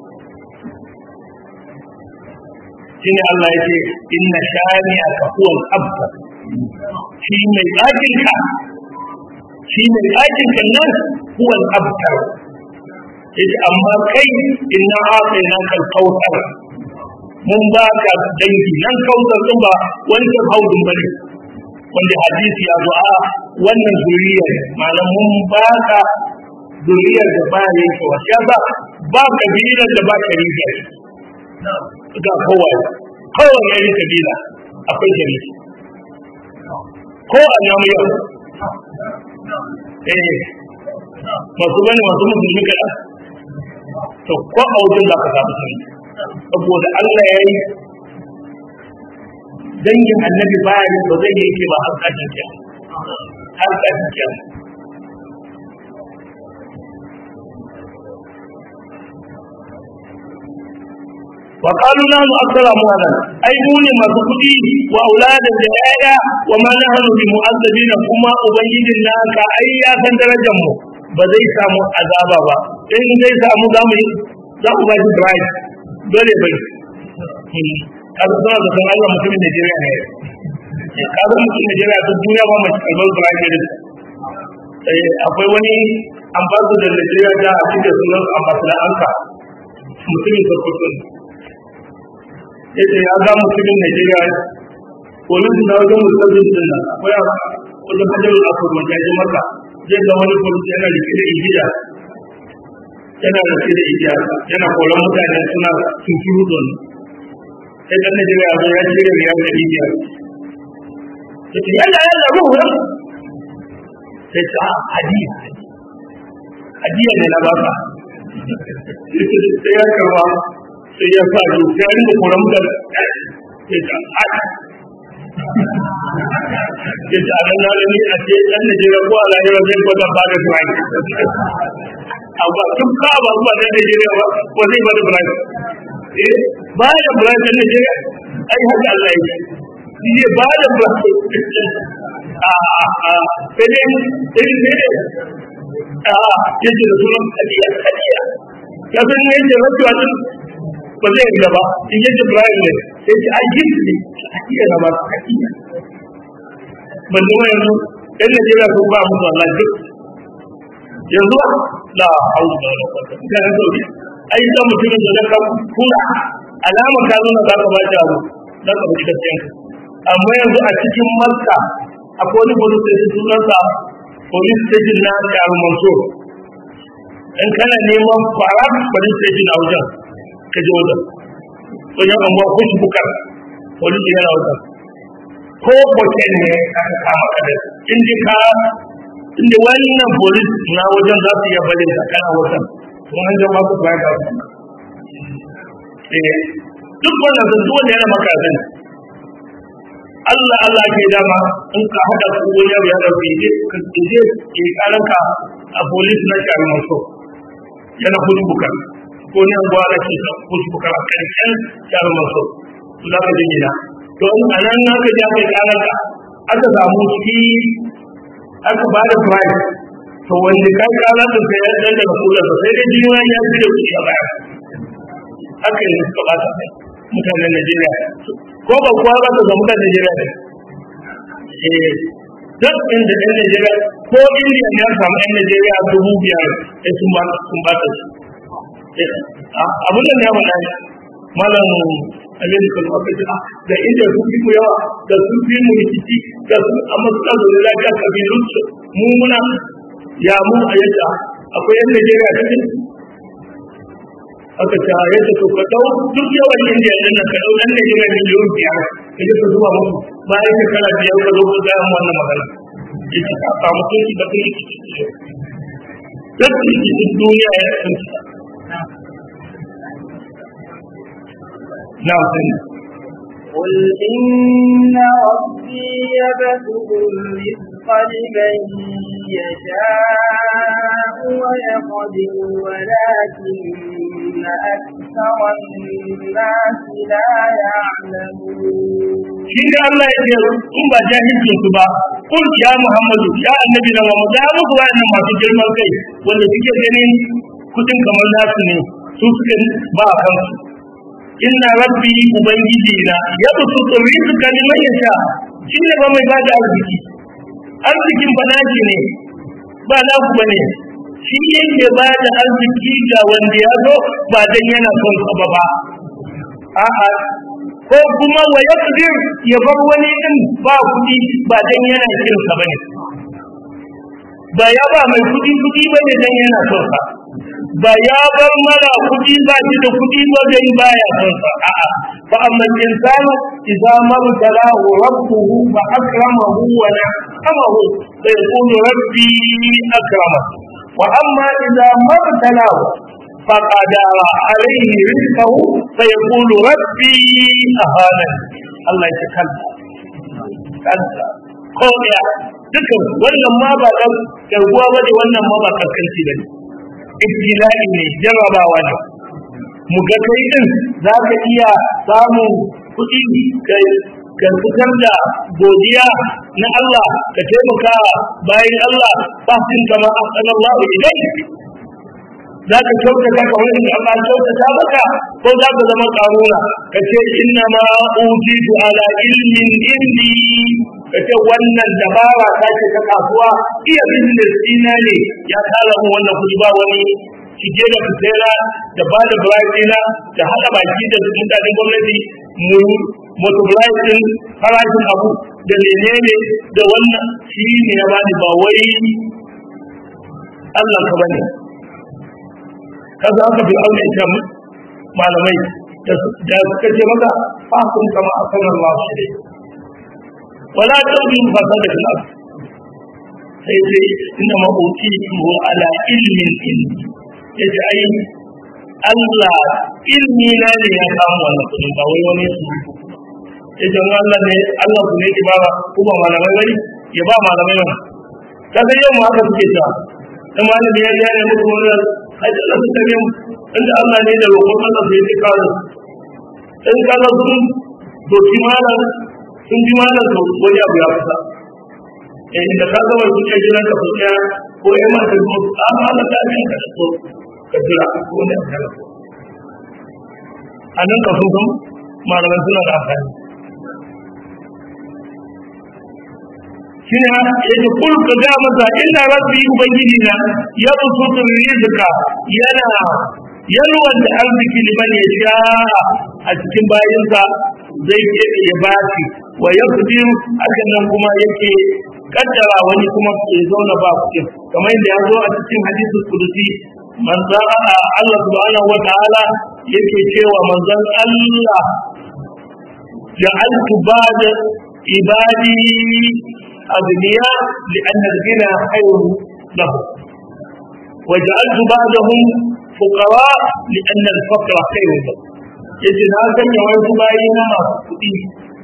shine Allah ya ce inna shani aka huwal abtar shi mai ɗakin ka shi mai ɗakin ka nan huwal abtar yace amma kai inna atayna kal kautsar mun ba ka dangi nan kautsar din ba wancan haudun bane wanda hadisi ya zo a wannan zuriyar malam mun ba ka zuriyar da ba yankewa shi yasa ba kabilar da ba shari'a ga kowa kowane yari kabila akwai jami ko a namu yau eh masu bane masu musulmi kada to ko a wajen za ka samu sani saboda Allah ya yi dangin annabi bayan ba zai yi ke ba har kashin kyan har kashin kyan وقالوا نحن أكثر أموالا أي موني ما تكدي وأولادا جهايا وما نحن بمؤذبين كما أبين لك أي ياسن درجمو بزي سامو عذابا با إن زي سامو دامي دامو باجي برايد دولي بي kaga suna da san Allah mutumin Najeriya ne kaga mutumin Najeriya ta duniya ba mai kalmar Brian ne akwai wani ambassador Najeriya da a cikin sunan ambassador Anka mutumin Sokoto ne yace ya ga mutumin Najeriya polis na wajen musulmin din nan akwai wajen hajjar akwai wanda ya maka zai ga wani polis yana rike da igiya yana rike da igiya yana koran mutane suna tunturu don sai dan Najeriya ya zo ya cire riyar da igiya yace yalla yalla ruhu sai ta hadiya hadiya ne na baka sai ya karba sai ya sa yi sai ya rinka koran mutane sai ta haka ya ce a nan lalani a ce ɗan Najeriya ko a lahira zai gwada ba da Brian. Abu tun ka ba zuwa ɗan Najeriya ba ko zai ba da Brian. Eh ba da Brian ɗan Najeriya ai haka Allah ya ce. Shi ne ba da Brian. A a sai dai sai dai sai dai. A ya ce da sunan hadiya hadiya. Ya san ne yake rasuwa din ba zai yi ba in yadda Brian ne sai ce ai gift ne hadiya na ba hadiya. ban zama yanzu ɗan Najeriya sun ba musu Allah duk yanzu la haulu da wala kwata ga nan sauki ai da mutumin da zaka kula alama ka nuna za ka ba shi abu za ka bi gaskiyan amma yanzu a cikin Makka akwai wani police station sunansa police station na Yaro Mansur in kana neman fara police station a wajen ka je wajen wajen anguwa kushi bukar police yana wajen ko hotel ne aka kama ka da inda ka inda wannan polis na wajen za su iya bari ka kana wajen sun an jama su baya ga eh duk wannan sun duk wanda yana maka zan Allah Allah ke dama in ka haɗa su wani abu ya ɗauke je ka je ke karanka a polis na shari maso yana kudu bukar ko ne an gwara ke kudu bukar a ƙarshen shari maso su za ka je gida to in a nan na ka je aka yi karanka aka samu shi aka ba da price to wanda ka yi karan da sai ya ɗan daga kular sai dai jini ya fi da kuɗi a baya haka yi suka ba ta mutanen Najeriya ko ba kuwa ba ta ga mutanen Najeriya ne eh duk inda ɗan Najeriya ko Indiya ne ya samu ɗan Najeriya dubu biyar sai sun ba sun ba ta shi abin da ne ya faɗa ne malam Aminu kan aka ce da inda sun fi mu yawa da sun fi mu rikici da sun amma suka zo da lafiya kabilun su mu muna ya mu a yadda akwai yan Najeriya cikin aka ce a yadda to ka dau duk yawan indiya din nan ka dau dan Najeriya miliyon biyar ka je ka zuba musu bayan shekara biyar ka zo ka ga mu wannan magana yace ka samu tunki da kai duk cikin duniya ya tunki na sani
قل إن ربي يبسط الرزق لمن يشاء ويقدر ولكن أكثر الناس لا يعلمون
shi ne Allah ya ce in ba jahilcin su ba kun ya Muhammadu ya annabi da wa da muku wayannan masu girman kai wanda suke ganin kudin kamar nasu ne su suke ba a kansu inna rabbi ubangiji na ya busu tsori su kalimar ya sha shi ne ba mai bada arziki arzikin ba nashi ne ba na ku bane shi yake ba da arziki ga wanda ya zo ba dan yana son sa ba ba a'a ko kuma wa yaqdir ya bar wani din ba kudi ba dan yana kin sa bane ba ya ba mai kudi kudi bane dan yana son sa ba ya bar mara kudi ba shi da kudi ba dai baya son sa a'a fa amma insanu idza mabtalahu rabbuhu fa akramahu wa na'amahu fa yaqulu rabbi akrama wa amma idza mabtalahu فقدر عليه رزقه فيقول ربي أهانا الله يتكلم kanta ko ya dukan wannan ma ba dan garguwa bane wannan ma ba kaskanci bane ibtila'i ne jarabawa ne mu ga kai din za ka iya samun kuɗi kai ka fitar da godiya na Allah ka taimaka bayan Allah ba sun kama asallallahu ilayk za ka kyautata ka wani da Allah kyautata maka ko za ka zama karuna ka ce inna ma utitu ala ilmin indi ka ce wannan dabara ta ce ta kasuwa iya business ina ne ya kara mu wannan kuɗi ba wani shige da fitera da ba da birane da haɗa baki da mutanen gwamnati mu multiply din farashin abu da menene da wannan shi ne ya bani ba wai Allah ka bane kaza aka fi aure ita malamai da suka ce maka fasun kama a kan Allah shi ne wala tabi fasada fil ard sai ce inna ma utitu ala ilmin ilmi yace ai Allah ilmi na ne ya samu wannan kudin ba wai wani su yace Allah ne Allah ku ne ki ba ku ba malamai bari ya ba malamai ba kaga yau ma haka suke ta dan malami ya ga ne mutum wannan ai da su tare mu inda Allah ne da roƙon Allah sai ya kawo in kaga sun doki malam sun ji malam to wani abu ya fita eh da ka ga wani kuke jiran ka fita ko ya ma ka zo a malam da ne ka so ka jira ko ne ka ga anan ka so kun malaman suna da amfani shine yake kul ka ga masa inna rabbi ubangiji na ya busutu rizqa yana yalwan da arziki liman ya sha a cikin bayinsa zai ke ya bashi wa yaqdir hakan nan kuma yake kaddara wani kuma ya zauna ba kuɗi kamar yadda ya zo a cikin hadisul kudusi manzon Allah subhanahu wa ta'ala yake cewa manzon Allah ja'altu ba'da ibadi أغنياء لأن الغنى خير لهم وجعلت بعضهم فقراء لأن الفقر خير لهم yace na sanya wasu bayi na masu kuɗi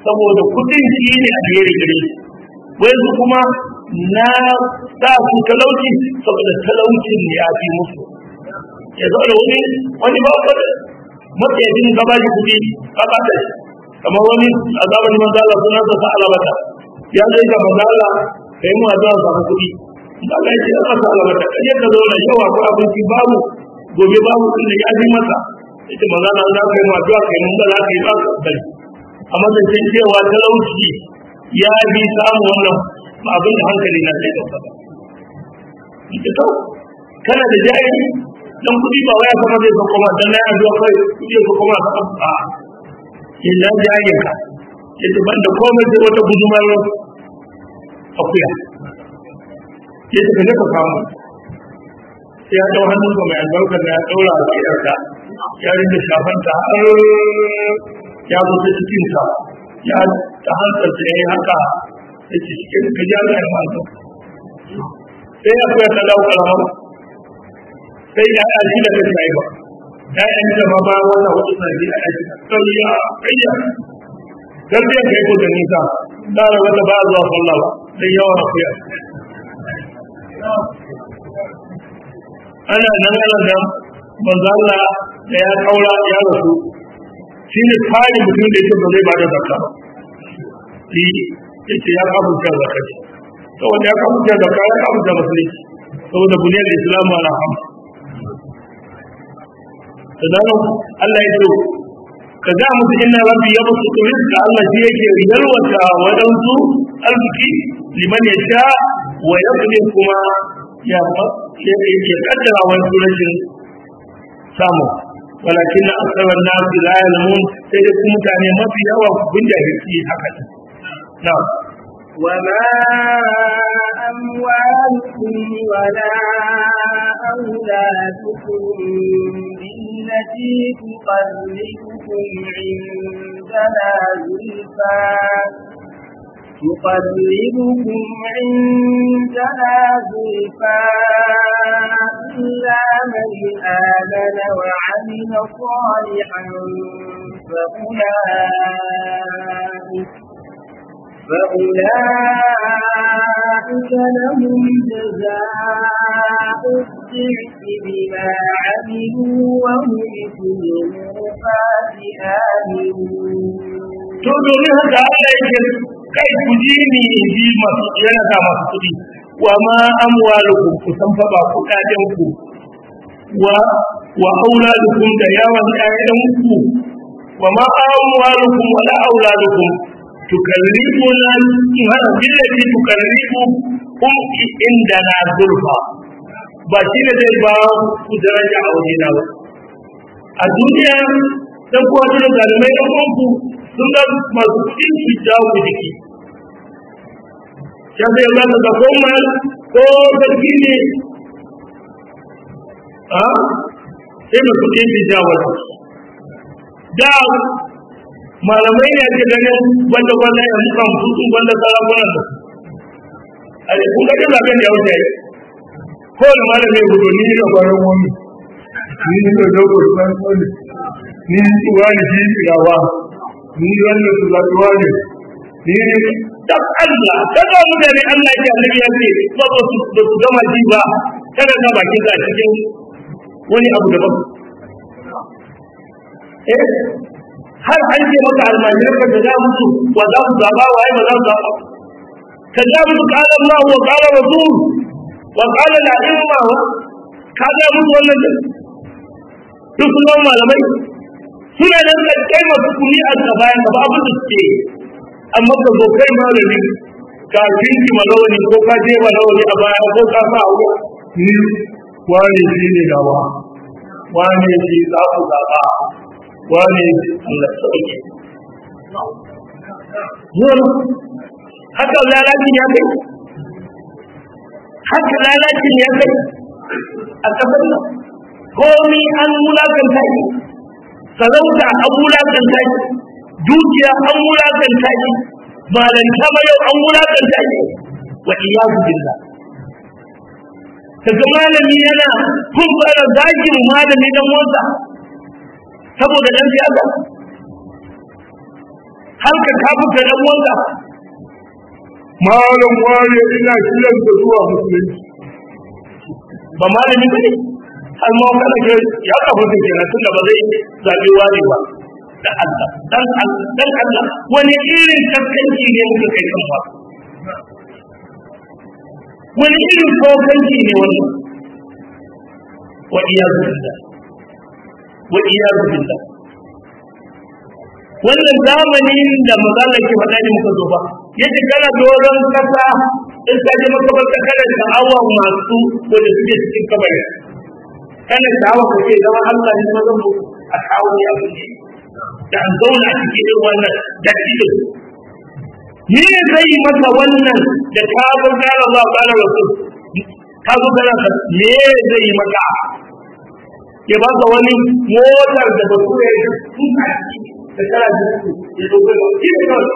saboda kudin shi ne a gare gare wai su kuma na sa su talauci saboda talaucin ya fi musu ya zo da wani wani ba ka matsayacin gaba shi kudi ka bata shi kamar wani a zamanin manzala sunan sa alabata ya zai ga manzala ka yi mu addu'a samu kudi Allah ya ce ya masa alabata kaje ka zo na yawa ko abinci babu gobe babu din da ya ji masa ita manzala za ka yi mu addu'a kai mun ba za ka yi ba ka bari amma da sai cewa talauci ya bi samu wannan ba abin da hankali na zai dauka ba ita to kana da jari dan kudi ba waya kuma zai sauko ma dan na addu'a kai kudi ya sauko ma ka a illa jari ka yace ban da komai sai wata gudumar akuya yace ka je ka samu sai ya dau hannun ka mai albarka da ya daura a kiyarka ya rinda shafanta har ya zo ta cikin ka ya ta hantar ta yi haka da ke cikin ka ji Allah ya manta sai ya koya ta dawo kalama sai ya ya shi da kai ba ya ya ni da ma ba wannan wata sai ya ya sai ya kayya dan zai kai ko da nisa da wata ba zuwa sallah sai yawa akuya ana nan ana nan manzo Allah da ya kaura ya rasu shi ne kare mutum da yake ba zai ba da zakka ba shi yake ya kafa ta zakka ce to wanda ya kafa ta zakka ya kafa ta musulunci saboda buniyar islamu ala ham sannan Allah ya ce ka ga musu inna rabbi ya musu rizqa Allah shi yake yalwata wadansu arziki liman ya sha wa yaqdir kuma ya ya kaddara wani rashin samu walakin na asabar nasu la yalamun sai dai kuma mutane mafi yawa kun jahilci haka ne na
وما أموالكم ولا أولادكم بالتي تقربكم عندنا زلفى تقربكم عندنا زلفى إلا من آمن وعمل صالحا فأولئك فأولئك لهم جزاء الضعف بما عملوا وهم في الغرفات آمنون
to domin haka Allah yake kai ku ji ni in ji masu yana sa masu kuɗi wa ma amwalukum ku san fa ba kuɗaɗen ku wa wa auladukum da yawan ƴaƴan ku wa ma amwalukum wa la auladukum tukarribuna hada billati tukarribu kum indana zulfa ba shi ne zai ba ku daraja a wajena ba a duniya dan kuwa da zalimai dan uwanku sun ga masu kuɗin su jawo ku jiki ya sai ya zaka ga koma ko sarki ne a sai mai kuɗin su jawo da malamai ne ake ganin wanda wanda ya muka mutu wanda sarakunan da a yi kun gaji zaben da ya wuce yi ko da malamai gudu ni da kwanan wani ni da dogon kwanan wani ni wani shi tirawa ni wannan su zaɓuwa ne ni dan Allah kada mutane Allah ya annabi ya ce ba ba su ba su gama ji ba kada ka bakin ka cikin wani abu daban eh har an ce maka almajiran ka da za musu wa za su zaba wa ai ba za su zaba ka ga musu qala Allah wa qala rasul wa qala al-a'imma ka ga musu wannan duk sun malamai suna nan da kai masu kuni a bayan ka ba abin da suke amma ka zo kai malami ka kinki malawani ko ka je malawani a baya ko ka sa abu ni wani shi ne gawa wani shi za ku zaɓa wani Allah sauke zuwa haka lalacin ya kai haka lalacin ya kai a ƙasar nan komi an wulakanta shi sarauta an wulakanta shi dukiya an wulakanta shi malanta ma yau an wulakanta shi wa iyadu billah kaga malami yana kun fara zagin malami dan motsa saboda dan siyasa har ka kafuta dan wanda malam wani ina kiran da zuwa musulunci ba malami ba ne har ma kana ke ya kafuta kenan tun da ba zai zabi wani ba da Allah dan Allah dan Allah wani irin kaskanci ne muka kai kan ba wani irin kokanci ne wannan wa iyazu billah wa iyazu billah wannan zamanin da mazala ke faɗa ne muka zo ba yace kana doron kasa in ka je makabarta kana sha'awa masu wanda suke cikin kabarin kana sha'awa ka ce zama Allah ne ma zan a kawo ya ne da an zauna a cikin irin wannan dattijo me zai maka wannan da ka zo gara Allah kana rasul ka zo kana me zai maka ya baka wani motar da bature ya tuka ciki da kana jiki ya dogo da shi ne kawai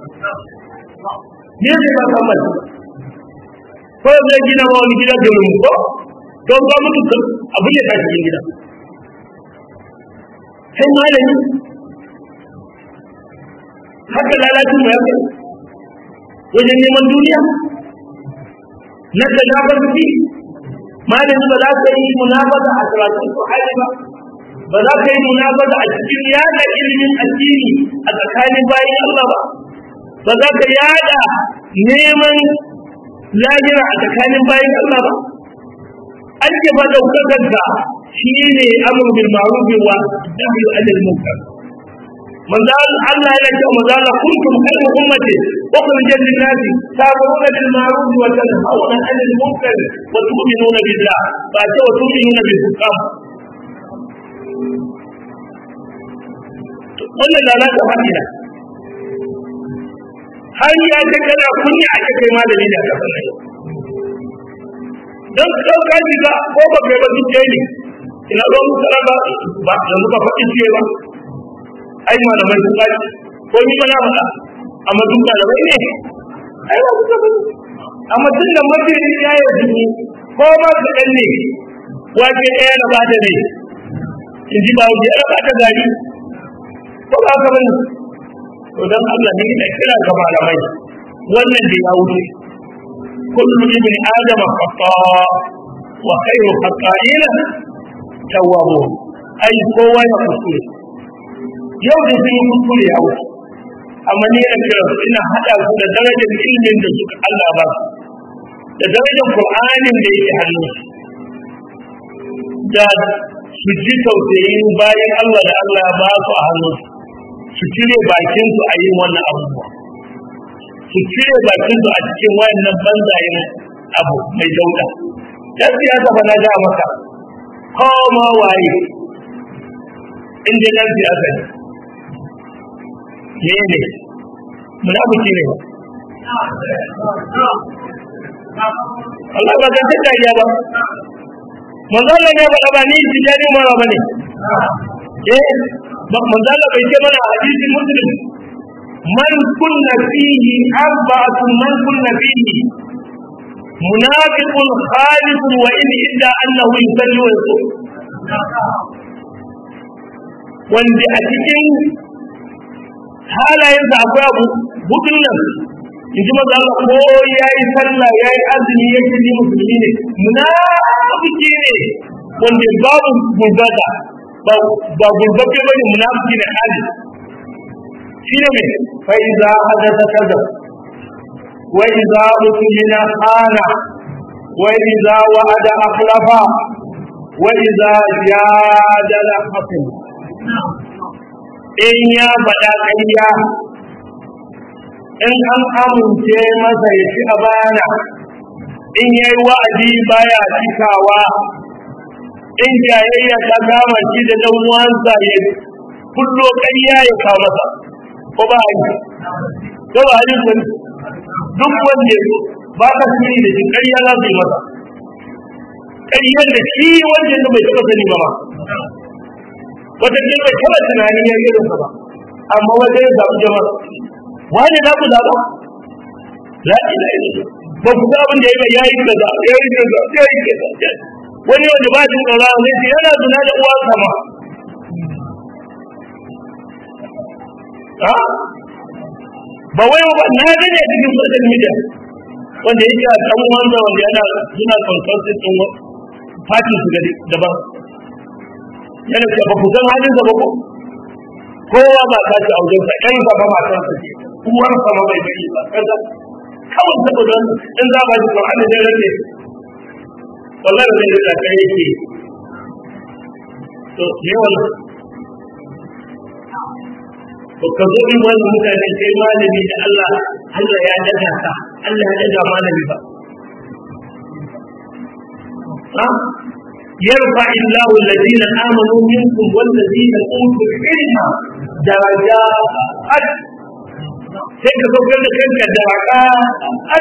ne zai ba ka mai ko zai gina ma wani gida da mu ko don ba mutu abin da ta cikin gida sai malami haka lalacin mai yake wajen neman duniya na ta shafar fi malami ba za ka yi munafasa a karatun su hali ba ba za ka yi munafasa a cikin yada ilimin addini a tsakanin bayan Allah ba ba za ka yada neman lahira a tsakanin bayan Allah ba an ce ba daukakar ka shi ne amur bil ma'ruf wa nahy anil munkar manzo Allah yana cewa manzo Allah kuntum khayra ummati ukhrijat lin nas ta'muruna bil ma'ruf wa tanhauna 'anil munkar wa tu'minuna billah ba ce wa tu'minuna bil hukam wannan lalata hadina har ya ce kana kunya a kai malami da ka sanar don kau ka shiga ko ba kai ba duk ne ina zo mu tsara ba ba yanzu ka faɗi ce ba ai malamai sun kaji ko ni ba na faɗa amma duk malamai ne ai ba kuka ba amma tun da mafi ya yi jini ko ba su ɗan ne wake ɗaya na ba da ne in ji ba wuce ya ba ta gari ko ba ka bane to dan Allah ne ina kira ga malamai wannan da ya wuce kullu ibn adama khata wa khairu khata'ina tawwabun ai kowa ya kuskure yau da sun yi kuskure ya wuce amma ni ina kira su ina hada su da darajar ilimin da suka Allah ba da darajar Qur'anin da yake hannu da su ji tausayin bayan Allah da Allah ya ba su a hannunsu su cire bakin su a yin wannan abubuwa su cire bakin su a cikin wayannan banzayen abu mai dauda dan siyasa ba na ga maka koma waye in dai dan siyasa ne ne ne munafiki ne Allah ba zan tada ya ba manzo Allah ne ba ba ni tijani mara bane eh manzo Allah bai ce mana hadisi muslim man kunna fihi arba'atu man kunna fihi munafiqun khalid wa in idda annahu yusalli wa yusum wanda a cikin halayensa akwai abu hudun nan in ji maza Allah ko ya yi sallah ya yi azumi ya ce ni musulmi ne munafiki ne wanda babu gurbata ba gurbabe bane munafiki ne hali shine me fa iza hadatha kaza wa iza utmina khana wa iza wa'ada akhlafa wa iza jadala hakim in ya faɗa ƙarya in an amince masa ya ci abana in ya yi wa'adi baya cikawa in jayayya ta kama shi da ɗan uwansa ya kullo ƙarya ya kawo masa ko ba a yi ko ba a yi sun duk wanda ba ka sani da shi ƙarya za su yi masa ƙaryar da shi wanda ya bai taɓa sani ba ma wata ce bai taɓa tunanin ya yi ba amma wajen ya zaɓi jama'a wani za ku zaɓa la ila ila ba ku ga abin da ya yayi kaza yayi kaza yayi kaza wani wanda ba jin tsara ne sai yana zuna da uwa sama ha ba wai ba na gani a cikin social media wanda yake a kan wanda wanda yana suna consulting din party su ga daban yana ce ba ku san halin sa ba ko kowa ba ta ci auren sa ɗan sa ba ma san sa ce uwar sa ma bai bari ba kaza kawai saboda in za ba shi Qur'ani da rage wallahi zai da kai yake to yawan to ka zo in wani mutane kai malami da Allah Allah ya daga ka Allah ya daga malami ba ha yarfa illahu alladhina amanu minkum walladhina utul ilma darajat sai ka zo da kanka daraka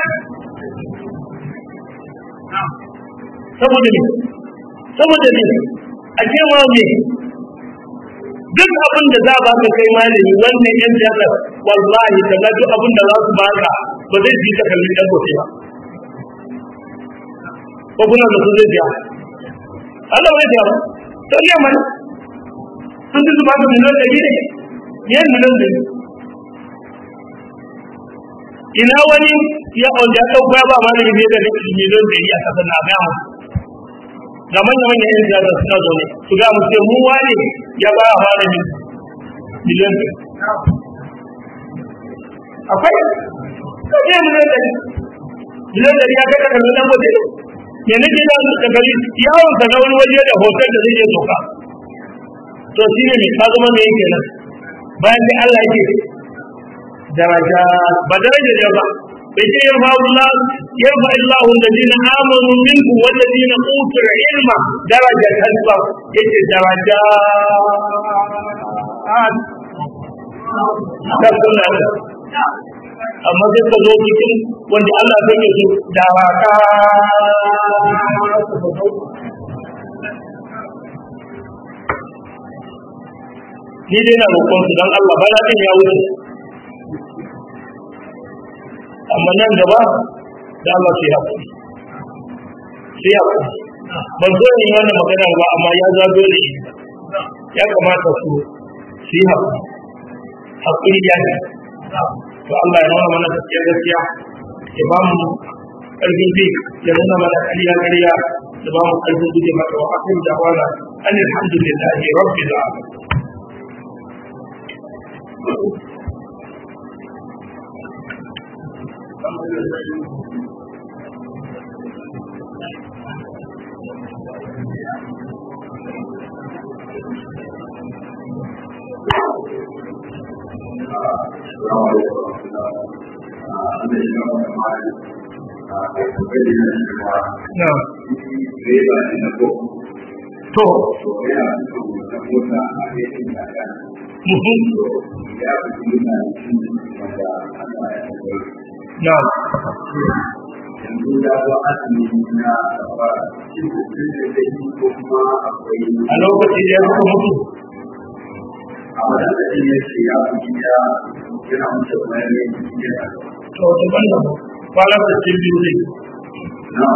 saboda ne saboda ne a cewa me duk abin da za ba ka kai malami wannan yan jihar wallahi ka ga duk abin da za su baka ba zai ji ka kalli dan gobe ba ko kuna da su zai biya Allah bai biya ba to ne mana sun ji su ba ka miliyan ɗari ne yan miliyan ɗari ina wani ya ya ɗauka ya ba malami ne da miliyan ɗari a ƙasar na gaya ga manya-manyan yan siyasa suna zaune su ga mu ce mu wane ya ba a malamin miliyan ɗari akwai kaje miliyan ɗari miliyan ɗari ya kai kakar nan waje ne ne nake da da gari yawon sa na wani waje da hotel da zai iya doka to shi ne mai ka zama mai yake nan bayan sai Allah yake daraja ba daraja da ba bai ce yarfa Allah yarfa Allah alladhina amanu minkum walladhina utul ilma daraja kalba yace daraja da sunna amma sai ka zo cikin wanda Allah zai yi su daraka ni dai na roƙon su don Allah bana din ya wuce amma nan gaba da Allah sai haƙuri sai haƙuri ban zo ne wannan magana ba amma ya za dole shi ya kamata su su yi haƙuri haƙuri ya ne to Allah ya nuna mana gaskiya gaskiya ya ba mu ƙarfin bi ya nuna mana ƙarya ƙarya ya ba mu ƙarfin guje mata wa akin da wala an alhamdulillahi rabbil alamin No. To, No. A lokaci da ya suka mutu.
a wadanda ya ce ya fi ya yana mutu bayan yin jiya
To, daban da kwanar da cin biyu ne.
na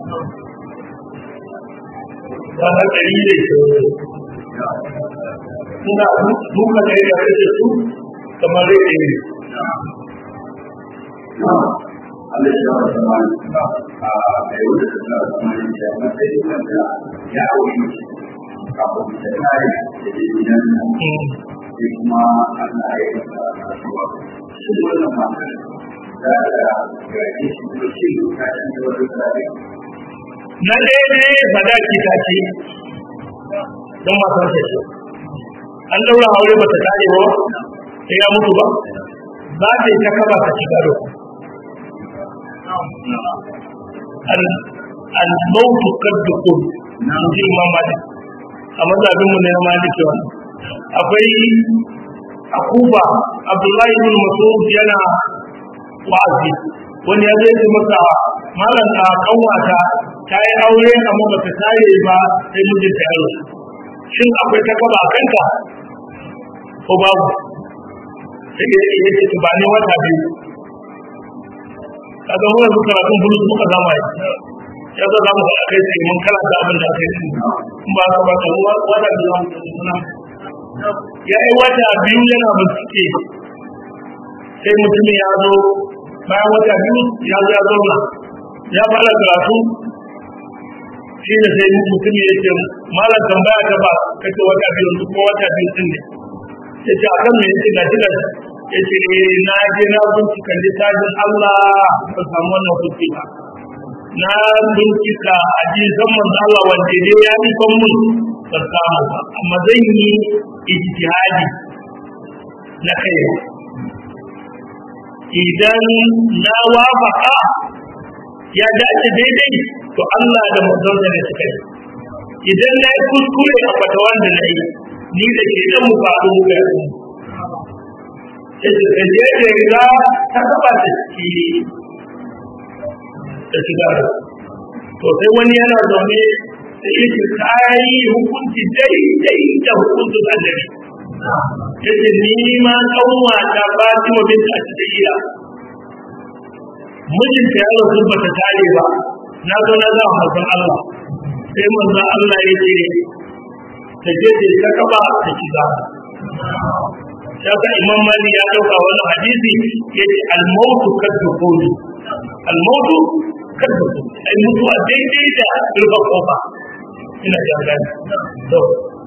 Kwanar ɗari ne. Suna duka da ya rage su kamar rage ne.
na Allah ya wa zama a yau da ta zama ya matsayin wanda ya aure mace kafin ta kare da ke gidan nan sai kuma Allah ya yi masa rasuwa shi wannan matar za ta gaje shi da shi lokacin da wani tsari
Na ɗaya ne sadaki ta ce, don matar ta ce. An ɗaura aure ba ta kare ba, sai ya mutu ba, za ta yi ta kaba ta shiga da Al-mautu kaddukun, na ji Imam Malik. A mazabinmu ne na Maliki wannan. Akwai a Kufa, Abdullahi ibn Mas'ud yana wa'azi. Wani ya zai ce masa malam a kanwata ta yi aure amma ba ta tare ba sai mijinta ya rasu. Shin akwai ta kaba a kanka? Ko babu? Sai ya ce ta ba ne wata biyu. kaga mu yanzu karatun bulus muka zama yi ya zo za mu faɗa kai tsaye mun karanta abin da aka yi in ba ka ba ka ruwa wata da za mu suna ya yi wata biyu yana bincike sai mutumin ya zo bayan wata biyu ya zo ya zauna ya fara karatu shi ne sai mutum ya ce malam tambaya ta ba kace wata biyu yanzu ko wata biyu din ne ya ce a kan me yace ga shi gashi ya ce eh na je na bincika littafin Allah ba samu wannan hujji ba na bincika hadisan manzo Allah wanda ne ya yi kan mun ba samu ba amma zan yi ijtihadi na kai idan na wafaka ya dace daidai to Allah da manzonsa ne suka yi idan na yi kuskure a fatawan da na yi ni da ke dan mu faɗo mu ga mu sai da je da riga ta taba da shi da shiga to sai wani yana zaune da yake kai hukunci daidai da hukuncin annabi yace ni ma kanwa ta Fatima bint Asdiya mijinta ya rasu ba ta tare ba na zo na zama manzon Allah sai manzon Allah ya ce ta je ta ta kaba ta shiga Shaka Imam Mali ya dauka wani hadisi yace al-mautu kaddukhuli al-mautu kaddukhuli ai mutuwa daidai da rufa kofa ina jangani to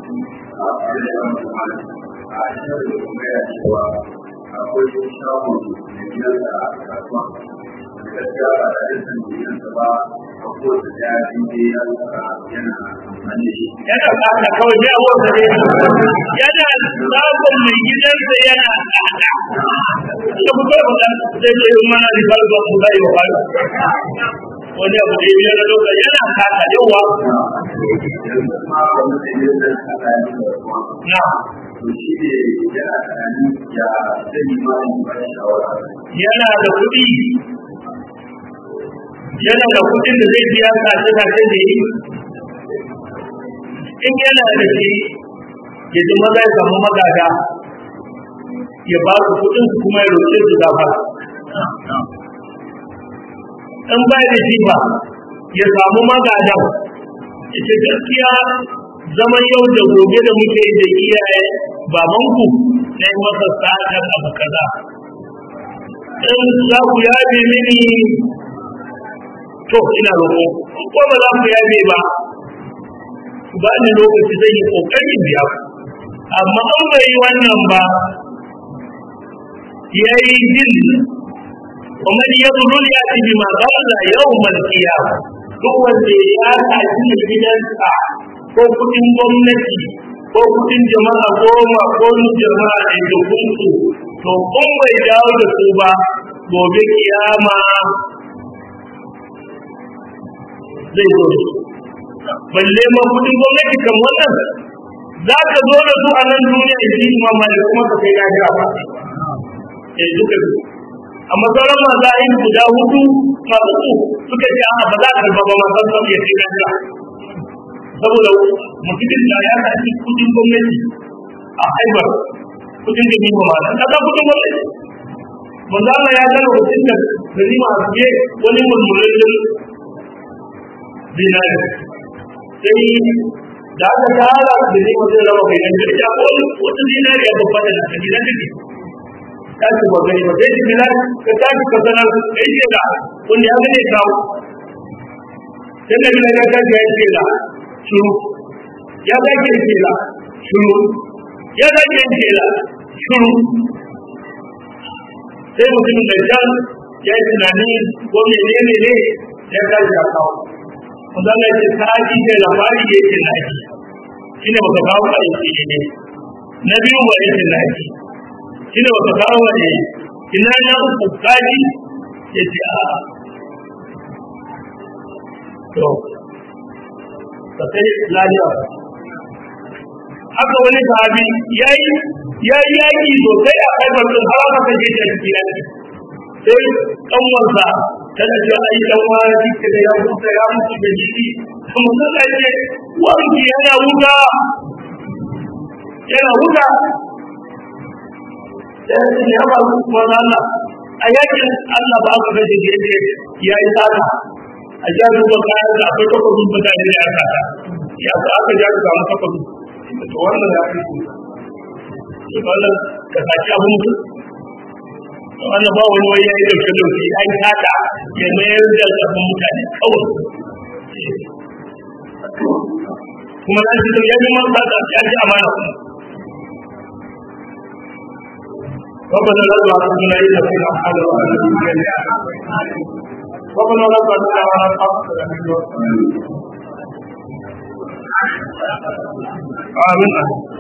a cikin da kuma ya cewa akwai shagon da gidansa a kasuwa gaskiya ba da yin gidansa ba a kowace da ya fi ya yana amfani da shi
yana tsada kawai ya wata ne yana sabon mai gidansa yana tsada da ku kai mutan zai ce yi mana ribar ba ku zai wa bayo wani abu da ya na doka yana kasa yawa
yanzu ma wanda da yin da aka yi da kuma
na
to shi ne yana tunanin ya zai yi ma yi ba shawara
yana da kuɗi yana da kuɗin da zai biya kace kace da yi in yana da shi ya ji maza ya samu magada ya ba su kuɗin su kuma ya roƙe su gafara in ba da shi ba ya samu magada ya ce gaskiya zaman yau da gobe da muke da iyaye babanku na yi masa sa'adar abu kaza in za ku yabe mini to ina roƙo ko ba za ku yabe ba ku ba ni lokaci zai yi ƙoƙarin biya ku amma an bai yi wannan ba ya yi jin ومن يظلم يأتي بما ضل يوم القيامة duk wanda ya tashi da gidansa ko kudin gwamnati ko kudin jama'a goma ko jama'a da dukunsu to kun bai dawo da su ba gobe kiyama zai zo da su balle ma kudin gwamnati kan wannan za ka zo da su a nan duniya in ji imam malik kuma ka kai lahira ba eh duka duka amma sauran maza yin guda hudu masu su suka ce a ba za a karba ba masu sun ya kai lafiya saboda mutumin da ya tafi kudin gwamnati a haibar kudin da ni ba ma nan kasa kudin gwamnati manzo Allah ya gano mutum da gani ma je wani mulmulin dinari sai da aka tara da ni mutum raba kai nan da ya wani wata dinari ya babba da gidan da tashi ba gani ba sai jimila ka tashi ka sanar ka yi shaida wanda ya gane kawo sai da bila ya tashi ya yi shaida shuru ya zaki yin shaida shuru ya zaki yin shaida shuru sai mutumin da can ya yi tunani ko menene ne ya tashi ya kawo wanda Allah ya ce ka ji da labari ya ce na ji shi ne baka kawo a yi ne na biyu ba ya ce na ji shi ne baka kawo ne ina na uku kaji ya ce a to ka kai lafiya haka wani sahabi ya yi ya yi yaƙi sosai a haifar ɗin har aka kashe shi a cikin yaƙi sai ƙanwarsa tana ce ai ɗan wani jike da ya mutu ya mutu da jiki mutum da ce wanki yana wuta yana wuta sai ya ba su kuma Allah a yakin Allah ba aka kashe da yake ya yi sata a ja duba kayan da akwai takwabin mutane da aka ta ya sa aka ja ka samu takwabin to wannan ya fi shi wannan ka saki abu mutum wannan ba wani wani yayi dauke dauke ya yi haka ya mayar da kafin mutane kawai kuma na ji ya yi masa da ya ji amana kuma ربنا لا تعلمنا إلا في الأحد ربنا لا تعلمنا ولا تعلمنا آمين